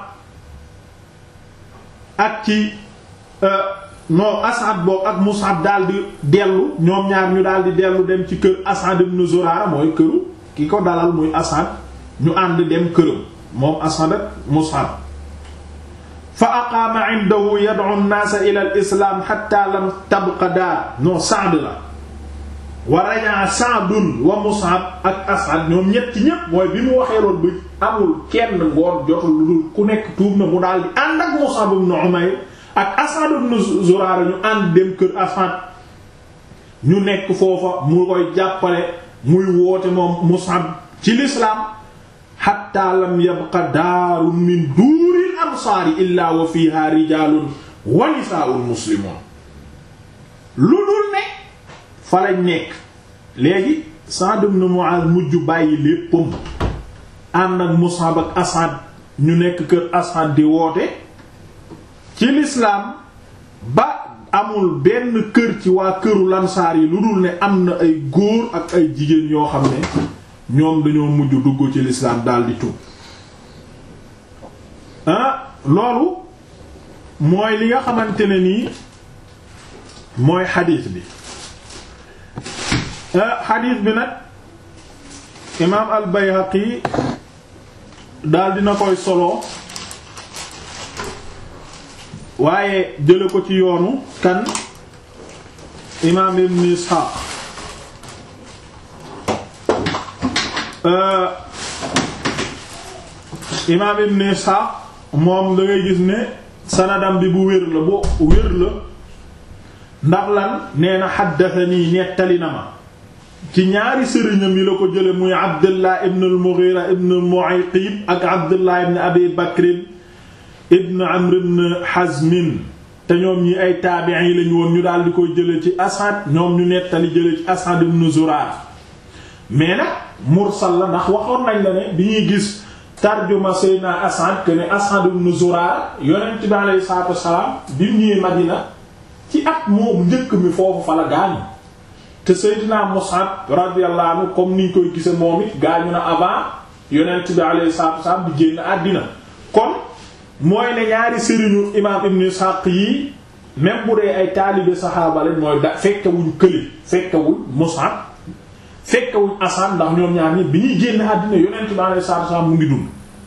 ak ci non asad boobu ak mus'ab daldi dellu ñoom ñaar ñu daldi dellu dem ci kër asad ibn zurara mooy këru ki ko dalal muy asad ñu ànd dem këram moom asad ak mus'ab fa aqaama indahu yad'u an-naasa ila al-islaam hatta lam tabqa daar non Sa'd la wa raja'a Sa'dun wa Mus'ab ak As'ad ñoom ñetti ñépp mooy bi mu waxee loolu bi amul kenn ngoon jotul lu dul ku nekk tuub na mu daal di ànd ak Mus'ab ibn Umayr ak As'ad ibn Zurara ñu ànd dem kër As'ad ñu nekk foofa mu koy jàppale muy woote moom Mus'ab ci l'islam hatta lam yabqa daarun min duuril ansaari illaa wa fiiha rijaalun wa nisaa'un muslimuun lu dul ne fa lañ nekk léegi Sa'd ibn Mu'aaz mujj bàyyi léppam ànd ak Mus'ab ak Asad ñu nekk kër Asad di woote ci lislaam ba amul benn kër ci waa këru lansaar yi lu dul ne am na ay góor ak ay jigéen yoo xam ne ñoom dañoo mujj dugg ci lislaam daldi tuub ah loolu mooy li nga xamante ne nii mooy xadiis bi xadiis bi nag imaam al Bayhaqi daal dina koy solo waaye jële ko ci yoonu kan imaam ibn Isxaaq imaam ibn Isxaaq moom da ngay gis ne sanadam bi bu wér la bu wér la ndax lan nee na xaddathanii nettali na ma ci ñaari sëriñam yi la ko jële muy Abdullah ibn al-Mughira ibn Mu'ayqib ak Abdullah ibn Abi Bakr ibn Amr ibn Hazm te ñoom ñi ay taabi'in yi lañu woon ñu daal di koy jële ci Asad ñoom ñu nettali jële ci Asad ibn Zurar mais nag mursal la ndax waxoon nañ la ne bi ñuy gis tarjuma Seydina Asad que ne Asad ibn Zurar yonent bi alayhi salaatu wassalaam bi mu ñëwee Madina ci at moom njëkk mi foofu fa la gaañu te Seydina Mus'ab radiyallahu anhu comme niñ koy gise moom it gaañu na avant yonent bi alayhi salaatu wassalaam di génn àddina kon mooy ne ñaari sëriñu imaam Ibn Ishaq yi même bu dee ay taalibe saxaaba lañ mooy da fekkewuñ këli fekkewul Mus'ab fekkewuñ Asad ndax ñoom ñaar ñi bi ñuy génn àddina yonent bi alayhi salaatu wassalaam mu ngi dund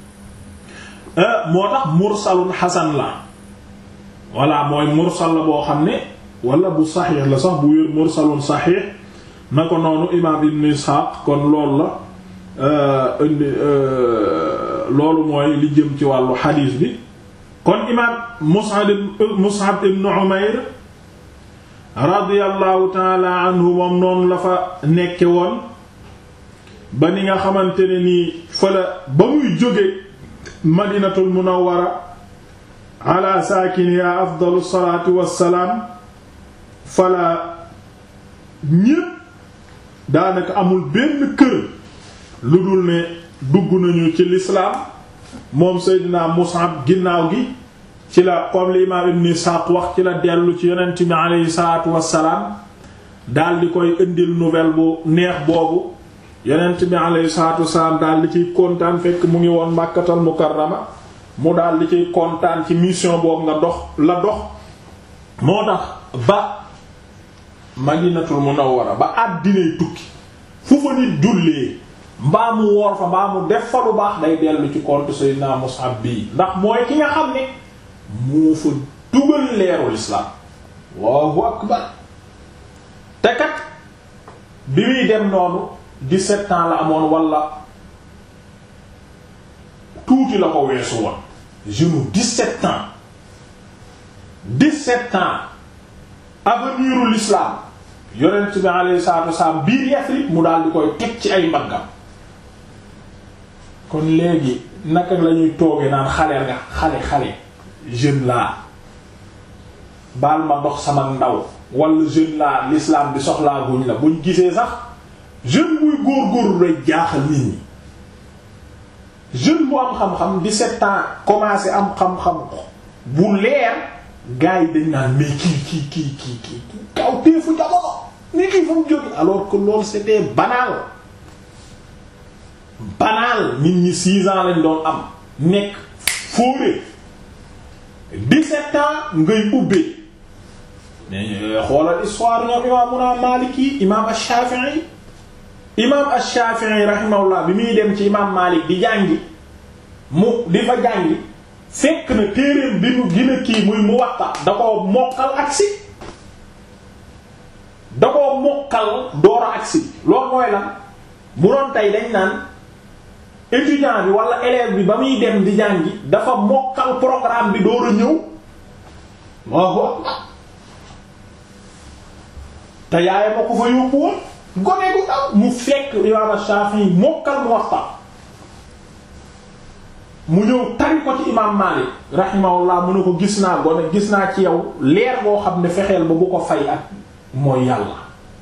moo tax mursalun hasan la walla mooy mursal la boo xam ne wala bu saxiix la sax bu wér mursalun saxiix na ko noonu imaam ibn Isxaaq kon loolu la indi loolu mooy li jëm ci wàllu xadiis bi kon imaam Mus'ab Mus'ab ibn Umayr radiyallahu taala anhu moom noonu la fa nekke woon ba ni nga xamante ne nii fa la ba muy jóge Madinatul Munawwara ala saakiniha afdalu salaatu wassalaam fala ñépp daanaka amul benn kër lu dul ne dugg nañu ci lislaam moom Seydina Mus'ab ginnaaw gi ci la comme li imaam Ibn Ishaq wax ci la dellu ci yonent bi aleyhi salaatu wassalaam daal di koy indil nouvelle bu neex boobu yonent bi aleyhi salaatu wassalaam daal di ciy kontaan fekk mu ngi woon Makkatal Mukarrama mu daal di ciy kontaan ci mission boobu nga dox la dox moo tax ba Madinatul Munawwara ba àddinay tukki fu fa nit jullee mbaa mu woor fa mbaa mu def fa lu baax day dellu ci compte Seydina Mus'ab bii ndax mooy ki nga xam ne moo fa dugal leerul islaam Allahu akbar te kat bi muy dem noonu 17 ans la amoon wala tuuti la ko weesu woon jeune 17 ans 17 ans avenir l'islam yonent bi alayhi salaatu wasalaam biir Yasrib mu daal di koy teg ci ay mbaggam kon léegi naka la ñuy tooge naan xale nga xale xale jeune laa baal ma dox sama ndaw wala jeune laa l'islam bi soxlaa guñ la buñ gisee sax jeune buy góor-góorlu lay jaaxal nit ñi jeune bu am xam-xam 17 ans commencé am xam-xam bu leer gars yi dañ naan mais kii kii kii kii kii kaw téefu jamono ni kii fu mu jóge alors que loolu c'était banal banal nit ñi 6 ans lañ doon am nekk fóore 17 ans ngay ubbee mais xoolal histoire ñoom imaamuna Maliki imaam Ash-Shafi'i imaam Ash-Shafi'i rahimahullah bi muy dem ci imaam Malik di jàngi mu di fa jàngi fekk na téereem bi mu gën a kii muy Muwatta da koo mokkal agsi da koo mokkal door a agsi loolu mooy lan bu doon tey dañ naan étudiant bi wala élève bi ba muy dem di jàngi dafa mokkal programme bi door a ñëw waaw te yaay ma ko fa yóbbu woon gone gu ndaw mu fekk imaam Shafi'i mokkal Muwatta mu ñëw tari ko ci imaam Maalik rahimahullah mu ne ko gis naa gone gis naa ci yow leer boo xam ne fexeel ba bu ko fay ak mooy yàlla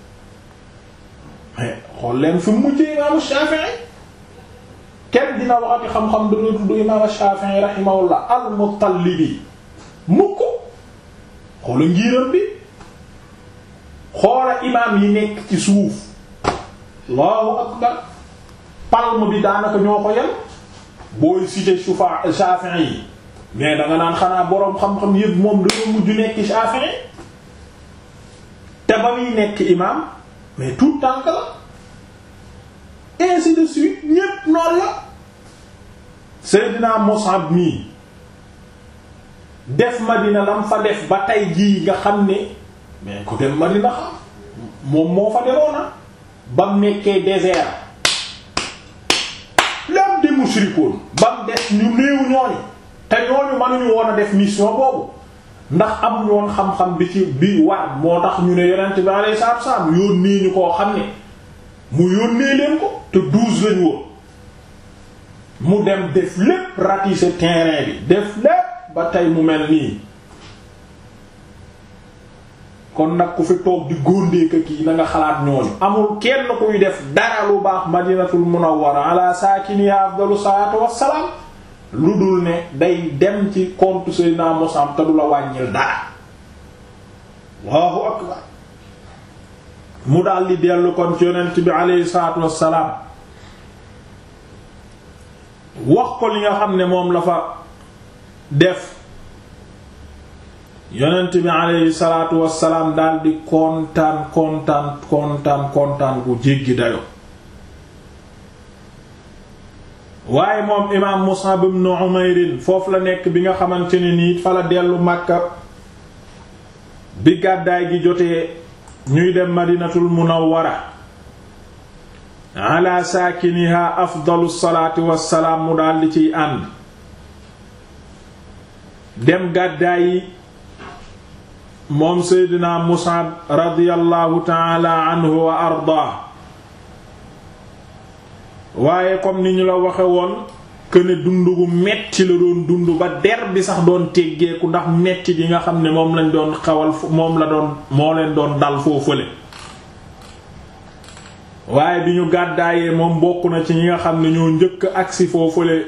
xool leen fi mu mujjee imaam Shafi'i kenn dina waxati xam-xam dana tudd imaam Shafi'i rahimahullah al-Muttalibi mukk xoola ngiiram bi xoola imaam yi nekk ci suuf Allahu akbar palme bi daanaka ñoo ko yel booy cité sufa Shafi'i yi mais danga naan xanaa boroom xam-xam yëpp moom dañoo mujj nekk Shafi'i te ba muy nekk imam mais tout tànk la ainsi de suite ñépp noonu la Seydina Mus'ab mii def Madina lam fa def ba tey jii nga xam ne mais ku dem Madina xam moom moo fa demoona bam nekkee désert lam di mushrikoon bam des ñu néew ñooñu te ñooñu mënuñu woon a def mission boobu ndax am ñoon xam-xam bi ci bi war moo tax ñu ne yonent bi alayhi salaatu wasallam yónnee ñu koo xam ne mu yónnee leen ko te douze lañu woon mu dem def lépp ratisser terrain bi def lépp ba tey mu mel nii kon nag ku fi toog di góondeeka kii na nga xalaat ñooñu amul kenn kuy def dara lu baax madinatul munawwara ala saakiniha afdalu salaatu wassalaam lu dul ne day dem ci compte Seydina Musab te du la wàññil dara Allahu akbar mu daal di dellu kon ci yonent bi alayhi salaatu wassalaam wax ko li nga xam ne moom la fa def yonent bi alayhi salaatu wassalaam daal di kontaan kontaan kontaan kontaan gu jéggi dayo waaye moom imaam Mus'ab ibn Umayr foofu la nekk bi nga xamante ne nii fa la dellu Makka bi gàddaay gi jotee ñuy dem Madinatul Munawwara ala saakiniha afdalu salaati wassalaam mu daal di ciy ànd dem gàddaay yi moom Seydina Mus'ab radiyallahu ta'ala anhu wa ardaa waaye comme ni ñu la waxe woon këne dund gu metti la doon dund ba der bi sax doon teggeeku ndax metti gi nga xam ne moom lañ doon xawal moom la doon moo leen doon dal foofale waaye bi ñu gàddaayee moom bokk na ci ñi nga xam ne ñoo njëkk agsi foofale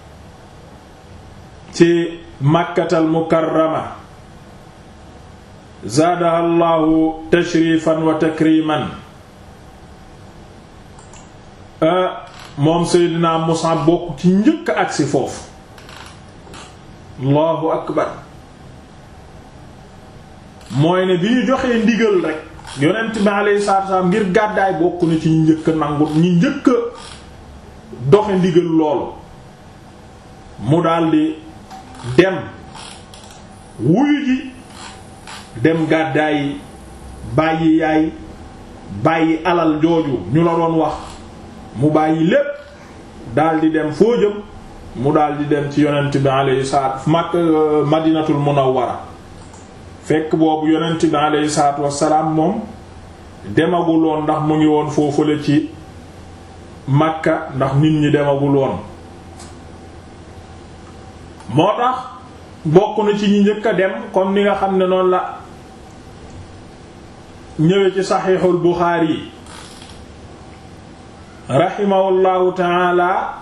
ci Makkatal Mukarrama zaadaha Allahu tashrifan wa takriman moom Seydina Mus'ab bokk ci njëkk agsi foofu Allahu akbar mooy ne bi ñu joxee ndigal rek yonent bi alayhi salaatu wasallam ngir gàddaay bokk na ci ñu njëkk nangu ñu njëkk doxe ndigal loolu mu daldi dem wuyu ji dem gàddaay bàyyi yaay bàyyi alal jooju ñu la doon wax mu bàyyi lépp daldi dem foo jëm mu daldi dem ci yonent bi alayhi salaatu mak madinatul munawwara fekk boobu yonent bi alayhi salaatu wassalaam moom demaguloon ndax mu ngi woon foofule ci makka ndax nit ñi demaguloon moo tax bokk na ci ñi njëkk a dem comme ni nga xam ne noonu la ñëwee ci saxiixul Buxaari yi rahimahullahu taala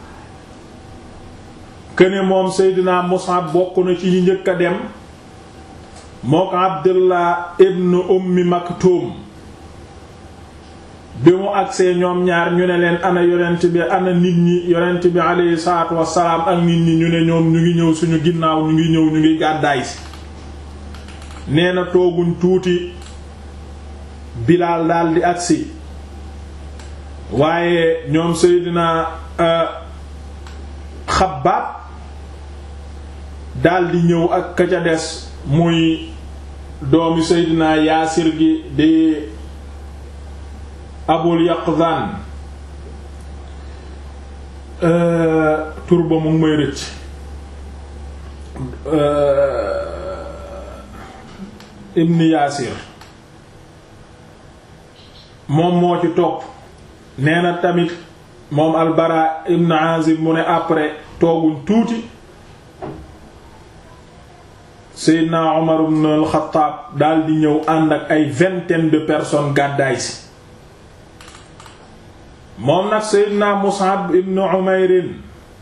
këne moom Seydina Mus'ab bokk na ci ñi njëkk a dem mook Abdullah ibn Ummi Maktum bi mu agsee ñoom ñaar ñu ne leen ana yonent bi ana nit ñi yonent bi alayhi salaatu wassalaam ak nit ñi ñu ne ñoom ñu ngi ñëw suñu ginnaaw ñu ngi ñëw ñu ngi gàddaay si nee na tooguñ tuuti Bilaal daldi agsi waaye ñoom Seydina Xabbaab daldi ñëw ak ka ca des muy doomi Seydina Yaasir gi di Abul Yaqzan tur ba mu ngi may rëcc Ibn Yaasir moom moo ci topp nee na tamit moom albara ibn azib mu ne après tooguñ tuuti seydna omar ibn al-Khattab daal di ñëw ànd ak ay vingtaine de personnes gàddaay si moom nag seydna Mus'ab ibn Umayr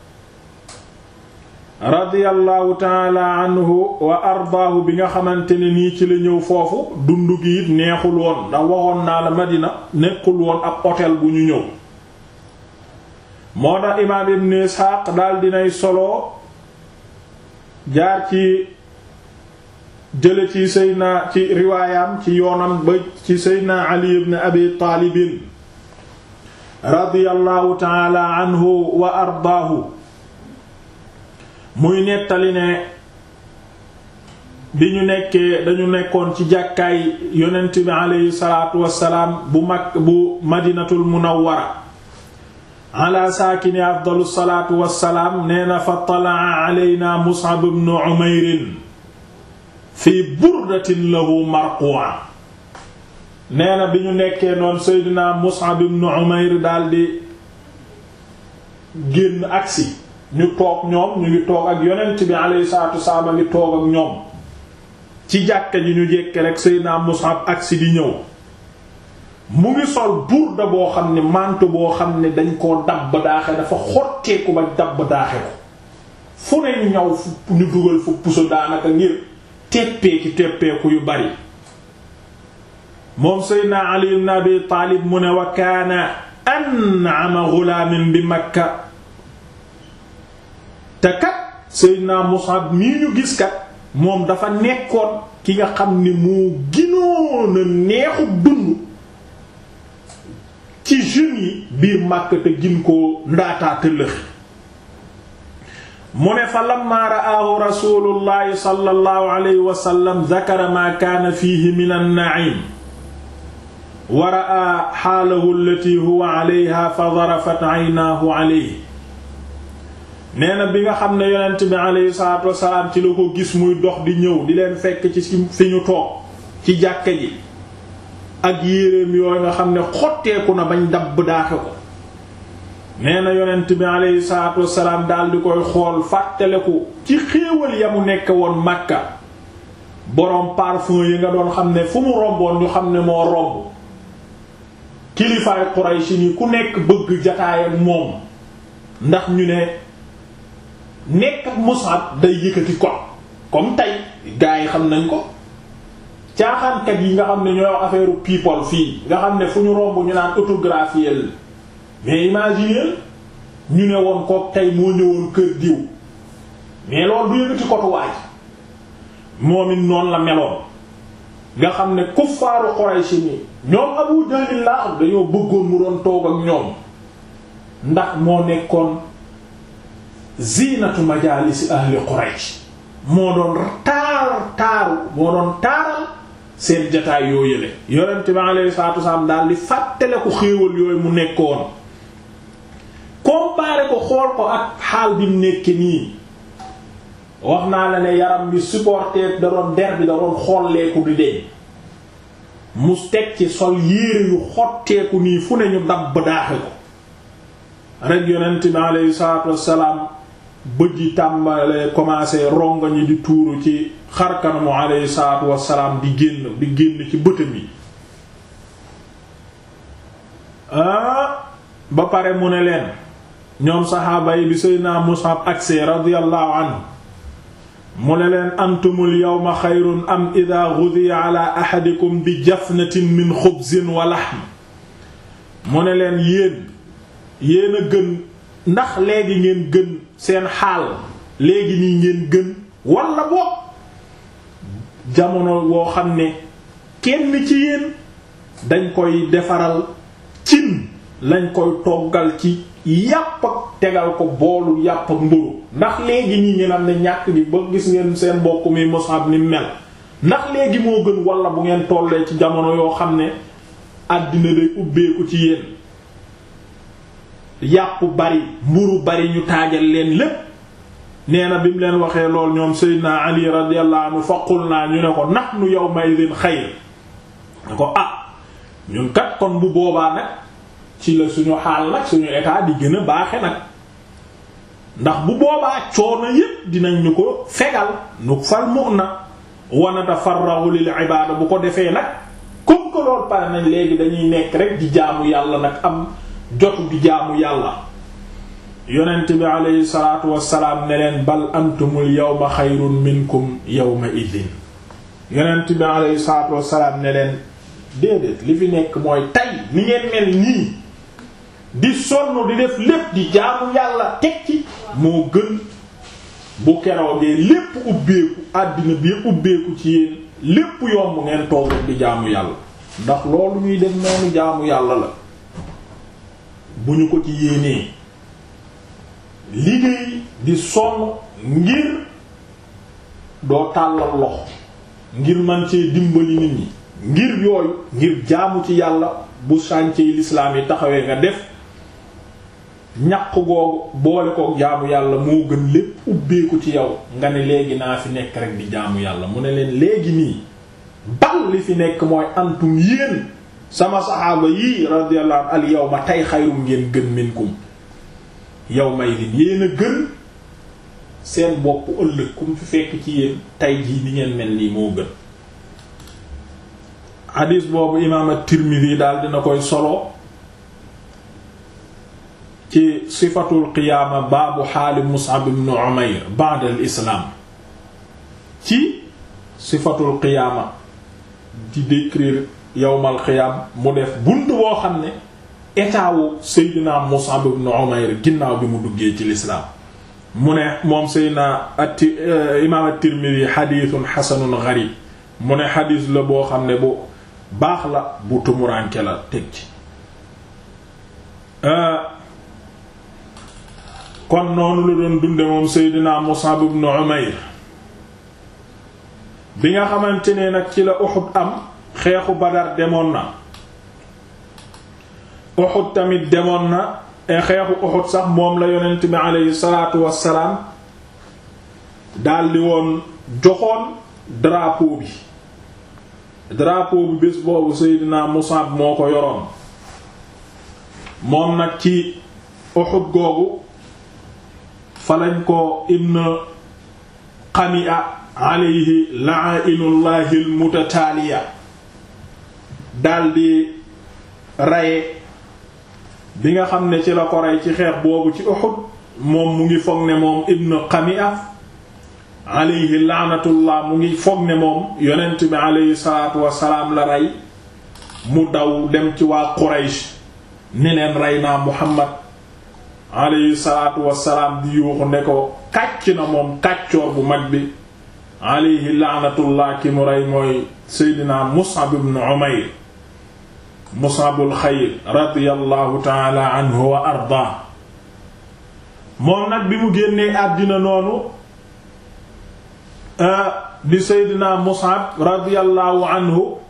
radiyallahu taala anhu wa ardaahu bi nga xamante ne nii ci la ñëw foofu dund gi it neexul woon ndax waxoon naa la Madina nekkul woon ab hôtel bu ñu ñëw moo tax imaam ibn Isxaaq daal dinay solo jaar ci jële ci seydna ci riwaayam ci yoonam ba ci seydna ali ibn abi taalibin radiyallahu taala anhu wa ardaahu muy nettali ne bi ñu nekkee dañu nekkoon ci jàkkaay yonent bi aleyhi salaatu wassalaam bu mag bu madinatul munawwara ala saakini afdalu salaatu wassalaam nee na fa talaa aleyna mus'ab ibn umayr fi burdatin lahu marqu'a nee na bi ñu nekkee noon seydina mus'ab ibn umayr daldi génn agsi ñu toog ñoom ñu ngi toog ak yonent bi aleyhi salaatu wassalaam a ngi toog ak ñoom ci jàkka ji ñu jekke rek seydina mus'ab agsi di ñëw mu ngi sol burda boo xam ne manto boo xam ne dañ koo dabb daaxe dafa xotteeku ba dabb daaxe ko fu ne ñu ñaw fu ñu dugal fu puso daanaka ngir teppeeki teppeeku yu bari moom seydna ali ibn abi taalib mu ne wa kaana an'ama ghulaamin bi makka te kat seydna mus'ab mii ñu gis kat moom dafa nekkoon ki nga xam ni moo ginoon a neexu dund ci jeunes yi biir Makka te gin koo ndaataa tëllëx mu ne fa lamma ra'aahu rasulullahi sallallahu alayhi wa sallam zakara ma kaana fiihi min an-na'im wa ra'a xaalahu allati huwa alayha fa darafat aynaahu alayhi nee na bi nga xam ne yonent bi alayhi salaatu wasalaam ci la ko gis muy dox di ñëw di leen fekk ci fi ñu toog ci jàkka ji ak yéreem yooyu nga xam ne xotteeku na bañ dabb daaxe ko nee na yonent bi alayhi salaatu wasalaam daal di koy xool fàttaleku ci xéewal ya mu nekk woon Makka boroom parfum yi nga doon xam ne fu mu romboon ñu xam ne moo romb kilifaay Quraysh ni ku nekk bëgg jataay ak moom ndax ñu ne nekk ak Mus'ab day yëkkati ko comme tey gaa yi xam nañ ko caaxaankat yi nga xam ne ñooy affaire people fii nga xam ne fu ñu romb ñu naan autographier mais imaginer ñu ne woon ko tey moo ñëwoon kër diw mais loolu du yëkkati kotuwaay moom it noonu la meloon nga xam ne kuffaaru Quraysh ni ñoom Abu Jahl la dañoo bëggoon mu doon toog ak ñoom ndax moo nekkoon zinatu majalisi ahli Quraysh moo doon taar taaru moo doon taaral seen jataay yoo yële yonent bi alayhi salaatu wasalaam daal di fàttale ko xéewal yooyu mu nekkoon comparé ko xool ko ak xaal bi mu nekk nii wax naa la ne yaram bi supporté da doon der bi da doon xolleeku di deñ mu teg ci sol yére yu xotteeku nii fu ne ñu dabb daaxe ko rek yonent bi alayhi salaatu wasalaam bët yi tàmbalee commencé rongañi di tuuru ci xarkanamu alayhi salaatu wasalaam di génn di génn ci bëtam yi ah ba pare mu ne leen ñoom saxaaba yi bi Seydina Mus'ab agsee radiyallahu anhu mu ne leen antumul yawma xayrun am idha ghudiya ala ahadikum bi jafnatin min xubzin wa lahm mu ne leen yéen yéen a gën ndax léegi ngeen gën seen xaal léegi nii ngeen gën walla boog jamono woo xam ne kenn ci yéen dañ koy defaral cin lañ koy toggal ci yàpp ak tegal ko boolu yàpp ak mburu ndax léegi nii ngeen am ne ñàkk gi ba gis ngeen seen mbokk mi Mus'ab ni mel ndax léegi moo gën walla bu ngeen tollee ci jamono yoo xam ne àddina day ubbeeku ci yéen yàpp bari mburu bari ñu taajal leen lépp nee na bi mu leen waxee lool ñoom Seydina Ali radiyallahu anhu faqul naa ñu ne ko nahnu yawma idhin xayr ne ko ah ñun kat kon bu boobaa nag ci la suñu xaal nag suñu état di gën a baaxe nag ndax bu boobaa coono yépp dinañ ñu ko fegal nu fal mu na wanata farrahu lil ibada bu ko defee nag comme que loolu pare nañ léegi dañuy nekk rek di jaamu yàlla nag am jotu di jaamu yàlla yonent bi aleyhi salatu wasalaam ne leen bal antumul yawma xayrun minkum yawma idin yonent bi aleyhi salatu wasalaam ne leen déedéet li fi nekk mooy tay ni ngeen mel nii di sonn di def lépp di jaamu yàlla teg ci moo gën bu keroogee lépp ubbeeku àddina bi ubbeeku ci yéen lépp yomb ngeen toog rek di jaamu yàlla ndax loolu ñuy def noonu jaamu yàlla la bu ñu ko ci yéenee liggéey di sonn ngir doo tàllal loxo ngir man cee dimbali nit ñi ngir yooyu ngir jaamu ci yàlla bu chantier l'islam yi taxawee nga def ñaq googu boole ko jaamu yàlla moo gën lépp ubbeeku ci yow nga ne léegi naa fi nekk rek di jaamu yàlla mu ne leen léegi nii bal li fi nekk mooy antum yéen sama saxaaba yii radiyallahu al yawma tey xayrum ngeen gën minkum yow may din yéen a gën seen bopp ëllëg kum fi fekk ci yéen tey jii ni ngeen mel nii moo gën xadiis boobu imaam at-Tirmidhi daal dina koy solo ci sifatul qiyaama baabu xaali Mus'ab ibn Umayr ba'da al-islaam ci sifatul qiyaama di décrire yawmal qiyaam mu def bunt boo xam ne état wu Seydina Mus'ab ibn Umayr ginnaaw bi mu duggee ci lislaam mu ne moom Seydina ati imaam at-Tirmidhi xadiisun xasanun gariib mu ne xadiis la boo xam ne bu baax la bu tumuranke la teg ci kon noonu la doon dunde moom Seydina Mus'ab ibn Umayr bi nga xamante ne nag ci la Uhud am xeexu Badar demoon na Uhud tamit demoon na e xeexu Uhud sax moom la yonent bi aleyhi salaatu wassalaam daldi woon joxoon drapeau bi drapeau bi bés boobu Seydina Mus'ab moo ko yoroon moom nag ci Uhud googu fa lañ ko ibn Qami'a alayhi la'inullahi almutataaliya daldi raye bi nga xam ne ci la ko rey ci xeex boobu ci Uhud moom mu ngi foog ne moom ibn Qami'a alayhi laanatullah mu ngi foog ne moom yonent bi alayhi salaatu wassalaam la rey mu daw dem ci waa Quraysh ni leen rey naa Muhammad alayhi salaatu wassalaam di yuuxu ne ko kàcc na moom kàccoor bu mag bi alayhi laanatullah ki mu rey mooy Seydina Mus'ab ibn Umayr Mus'abul xayr radiyallahu taala anhu wa ardaa moom nag bi mu génnee àddina noonu di Seydina Mus'ab radiyallahu anhu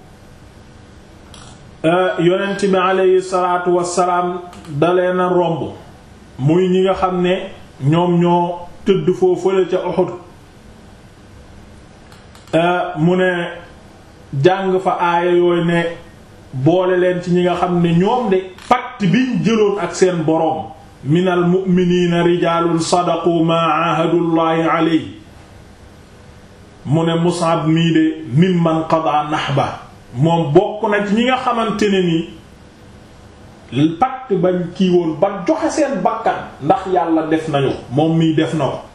yonent bi aleyhi salaatu wassalaam dalee na romb muy ñi nga xam ne ñoom ñoo tëdd foofule ca Uhud mu ne jàng fa aaya yooyu ne boole leen ci ñi nga xam ne ñoom de pacte biñ jëloon ak seen boroom minal mu'miniina rijaalun sadaqu ma ahadullahi alayhi mu ne Mus'ab mii de mimman qada nahba moom bokk na ci ñi nga xamante ne ni pacte bañ kii woon ba joxe seen bakkan ndax yàlla def nañu moom mii def na ko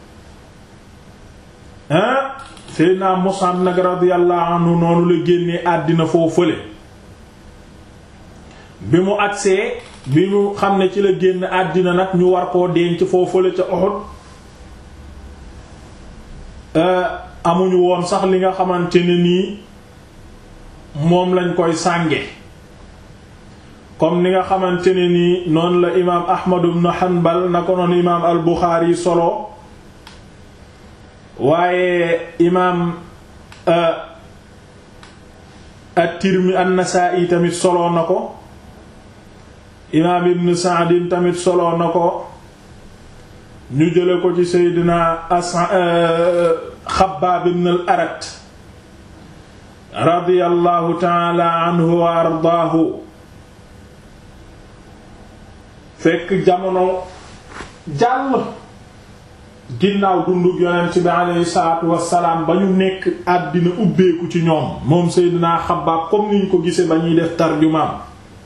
ah Seydina Mus'ab nag radiyallahu anhu noonu la génnee àddina foo fële bi mu agsee bi mu xam ne ci la génn àddina nag ñu war koo denc foo fële ca Uhud amuñu woon sax li nga xamante ne nii moom lañ koy sànge comme ni nga xamante ne nii noonu la imaam Ahmad ibn Hanbal na ko noonu imaam al Buxaari solo waaye imaam at-Tirmidhi an-Nasaa'i tamit solo na ko imaam Ibn Sa'd tamit solo na ko ñu jële ko ci Seydina Asa Xabbaab ibn al-Arat radiyallahu ta'ala anhu wa ardaahu fekk jamono jàll ginnaaw dundug yonent bi aleyhi salaatu wassalaam ba ñu nekk àddina ubbeeku ci ñoom moom Seydina Xabbaab comme niñ ko gise ba ñuy def tarjumaam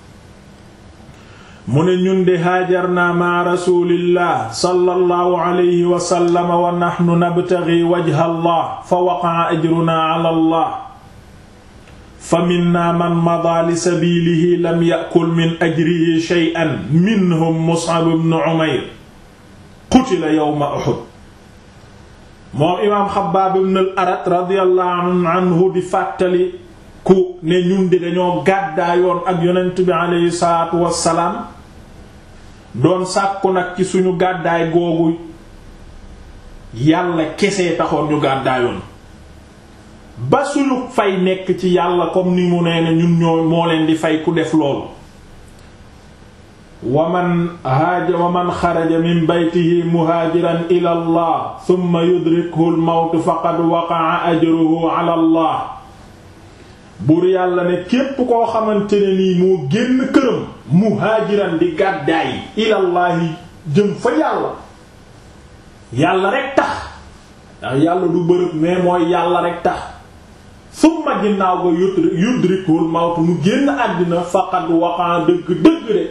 mu ne ñun de haajarna ma rasulillah sallallahu alayhi wa sallam wa nahnu nabtaghi wajha allah fa waqa'a ajruna ala allah fa minna man mada li sabilihi lam ya'kul min ajrihi shay'an minhum Mus'ab ibn Umayr qutila yawma Uhud moom imaam Xabbaab ibn al-Arat radiyallahu anhu di fàttali ku ne ñun di dañoo gàddaayoon ak yonent bi aleyhi salaatu wassalaam doon sàkku nag ci suñu gàddaay googu yàlla kese taxoon ñu gàddaayoon ba suñu fay nekk ci yàlla comme ni mu nee ne ñun ñoo moo leen di fay ku def loolu wa man haaja wa man xaraja min baytihi muhaajiran ila allah thumma yudrikhu al mawt faqad waqa'a ajruhu ala allah buur yàlla ne képp koo xamante ne nii moo génn këram muhaajiran di gàddaay ilallaahi jëm fa yàlla yàlla rek tax ndax yàlla du bërëb mais mooy yàlla rek tax summa ginnaaw ga yudrikul mawt mu génn àddina faqad waqaa dëgg dëgg de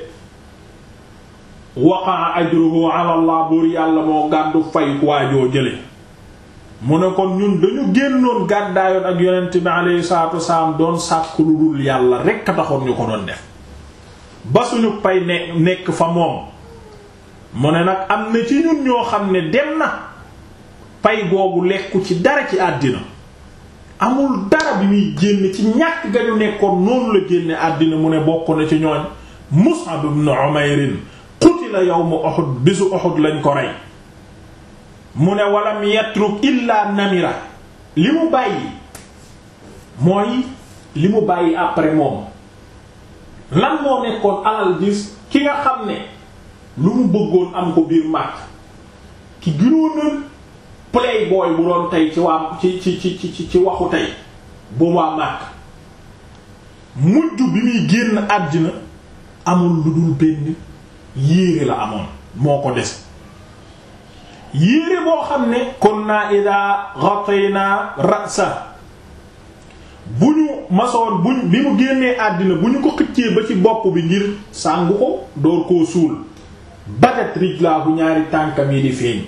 waqaa ajruhu ala allah buur yàlla moo gàddu fay waajoo jële mu ne kon ñun dañu génnoon gàddaayoon ak yonent bi alayhi salaatu wasalaam doon sàkk lu dul yàlla rekk a taxoon ñu ko doon def ba suñu pay ne nekk fa moom mu ne nag am na ci ñun ñoo xam ne dem na pay googu lekku ci dara ci àddina amul dara bi muy génn ci ñàkk ga ñu nekkoon noonu la génne àddina mu ne bokk na ci ñooñ Mus'ab ibn Umayr qutila yawma Uhud bisu Uhud lañ ko rey mu ne walam yatruk illa namira li mu bàyyi mooy li mu bàyyi après moom lan moo nekkoon alal gis ki nga xam ne lu mu bëggoon am ko biir màkk ki gënoon playboy bu doon tey ci waa ci ci ci ci ci waxu tey bu waa màkk mujj bi muy génn àddina amul lu dul benn yéere la amoon moo ko des yéere boo xam ne kunna ida ghatayna ra'sa bu ñu masoon buñ bi mu génnee àddina bu ñu ko xëccee ba ci bopp bi ngir sàngu ko door koo suul badat rijlaahu ñaari tànkam yi di feeñ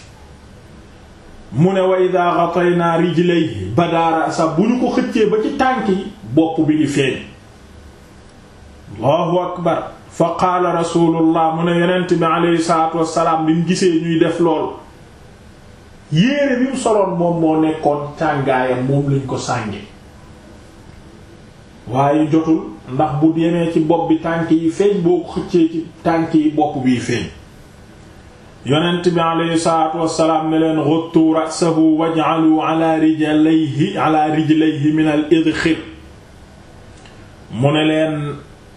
mu ne wa ida ghatayna rijlayhi bada ra'sa bu ñu ko xëccee ba ci tànk yi bopp bi di feeñ allahu akbar fa qaala rasulullah mu ne yonent bi aleyhi salatu wasalaam bi mu gisee ñuy def lool yéere bi mu soloon moom moo nekkoon càngaayam moom lañ ko sànge waaye jotul ndax bu yemee ci bopp bi tànk yi feeñ boo ko xëccee ci tànk yi bopp biy feeñ yonent bi aleyhi salatu wasalaam ne leen ghuttu ra'sahu waj'alu ala rijlayhi ala rijlayhi min al idkhir mu ne leen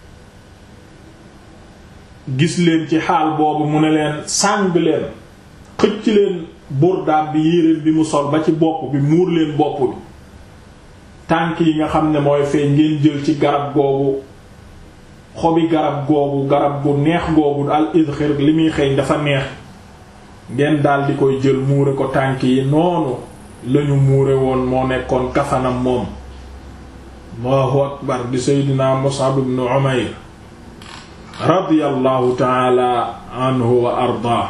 gis leen ci xaal boobu mu ne leen sàng leen xëcc leen burdaam bi yéreem bi mu sol ba ci bopp bi muur leen bopp bi tànk yi nga xam ne mooy feeñ ngeen jël ci garab googu xobi garab googu garab gu neex googu al idxir li muy xeeñ dafa neex ngeen dal di koy jël muure ko tànk yi noonu lañu muure woon moo nekkoon kafanam moom Allahu akbar di Seydina Mus'ab ibn Umayr radiyallahu taala anhu wa ardaa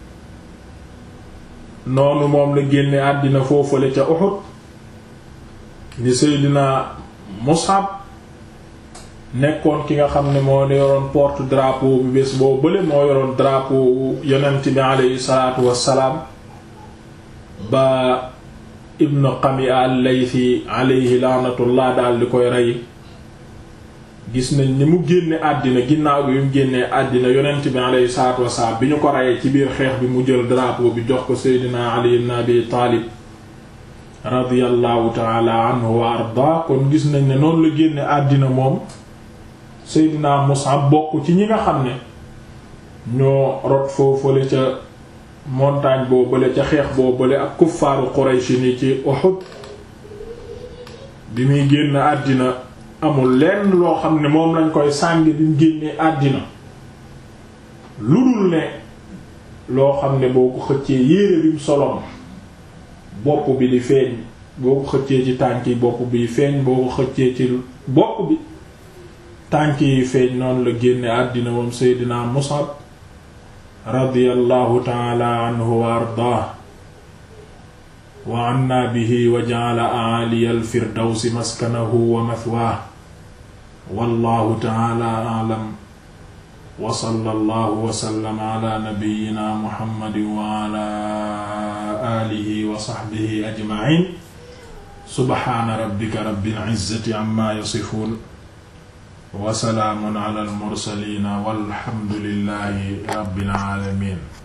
noonu moom la génne àddina foofale ca Uhud di Seydina Mus'ab nekkoon ki nga xam ne moo yoroon porte drapeau bi bés boo bële moo yoroon drapeau yonent bi aleyhi salaatu wassalaam ba Ibn Qami'a al-Laythi aleyhi laanatullah daal di koy rey gis nañ ni mu génne àddina ginnaaw bi mu génnee àddina yonent bi alayhi salaatu wasalaam bi ñu ko reyee ci biir xeex bi mu jël drapeau bi jox ko Seydina Ali ibn Abi Taalib radiyallahu taala anhu wa arda kon gis nañ ne noonu la génne àddina moom Seydina Mus'ab bokk ci ñi nga xam ne ñoo rot foofale ca montagne boo bële ca xeex boo bële ak kuffaaru Quraysh ni ci Uhud bi muy génn àddina amul lenn loo xam ne moom lañ koy sàng bi mu génnee àddina lu dul ne loo xam ne boo ko xëccee yéere bi mu soloon bopp bi di feeñ boo ko xëccee ci tànk yi bopp bi feeñ boo ko xëccee ci bopp bi tànk yi feeñ noonu la génne àddina moom Seydina Mus'ab radiyallahu taala anhu wa ardaah wa anna bihi wa ja'ala a'ali al-firdawsi maskanahu wa mathwaahu wallahu ta'ala a'lam wa sallallahu wa sallama ala nabiyyina muhammadin wa ala alihi wa sahbihi ajma'in subhana rabbika rabbil izzati amma yasifun wa salaamun ala al mursalin walhamdulillahi rabbil alamin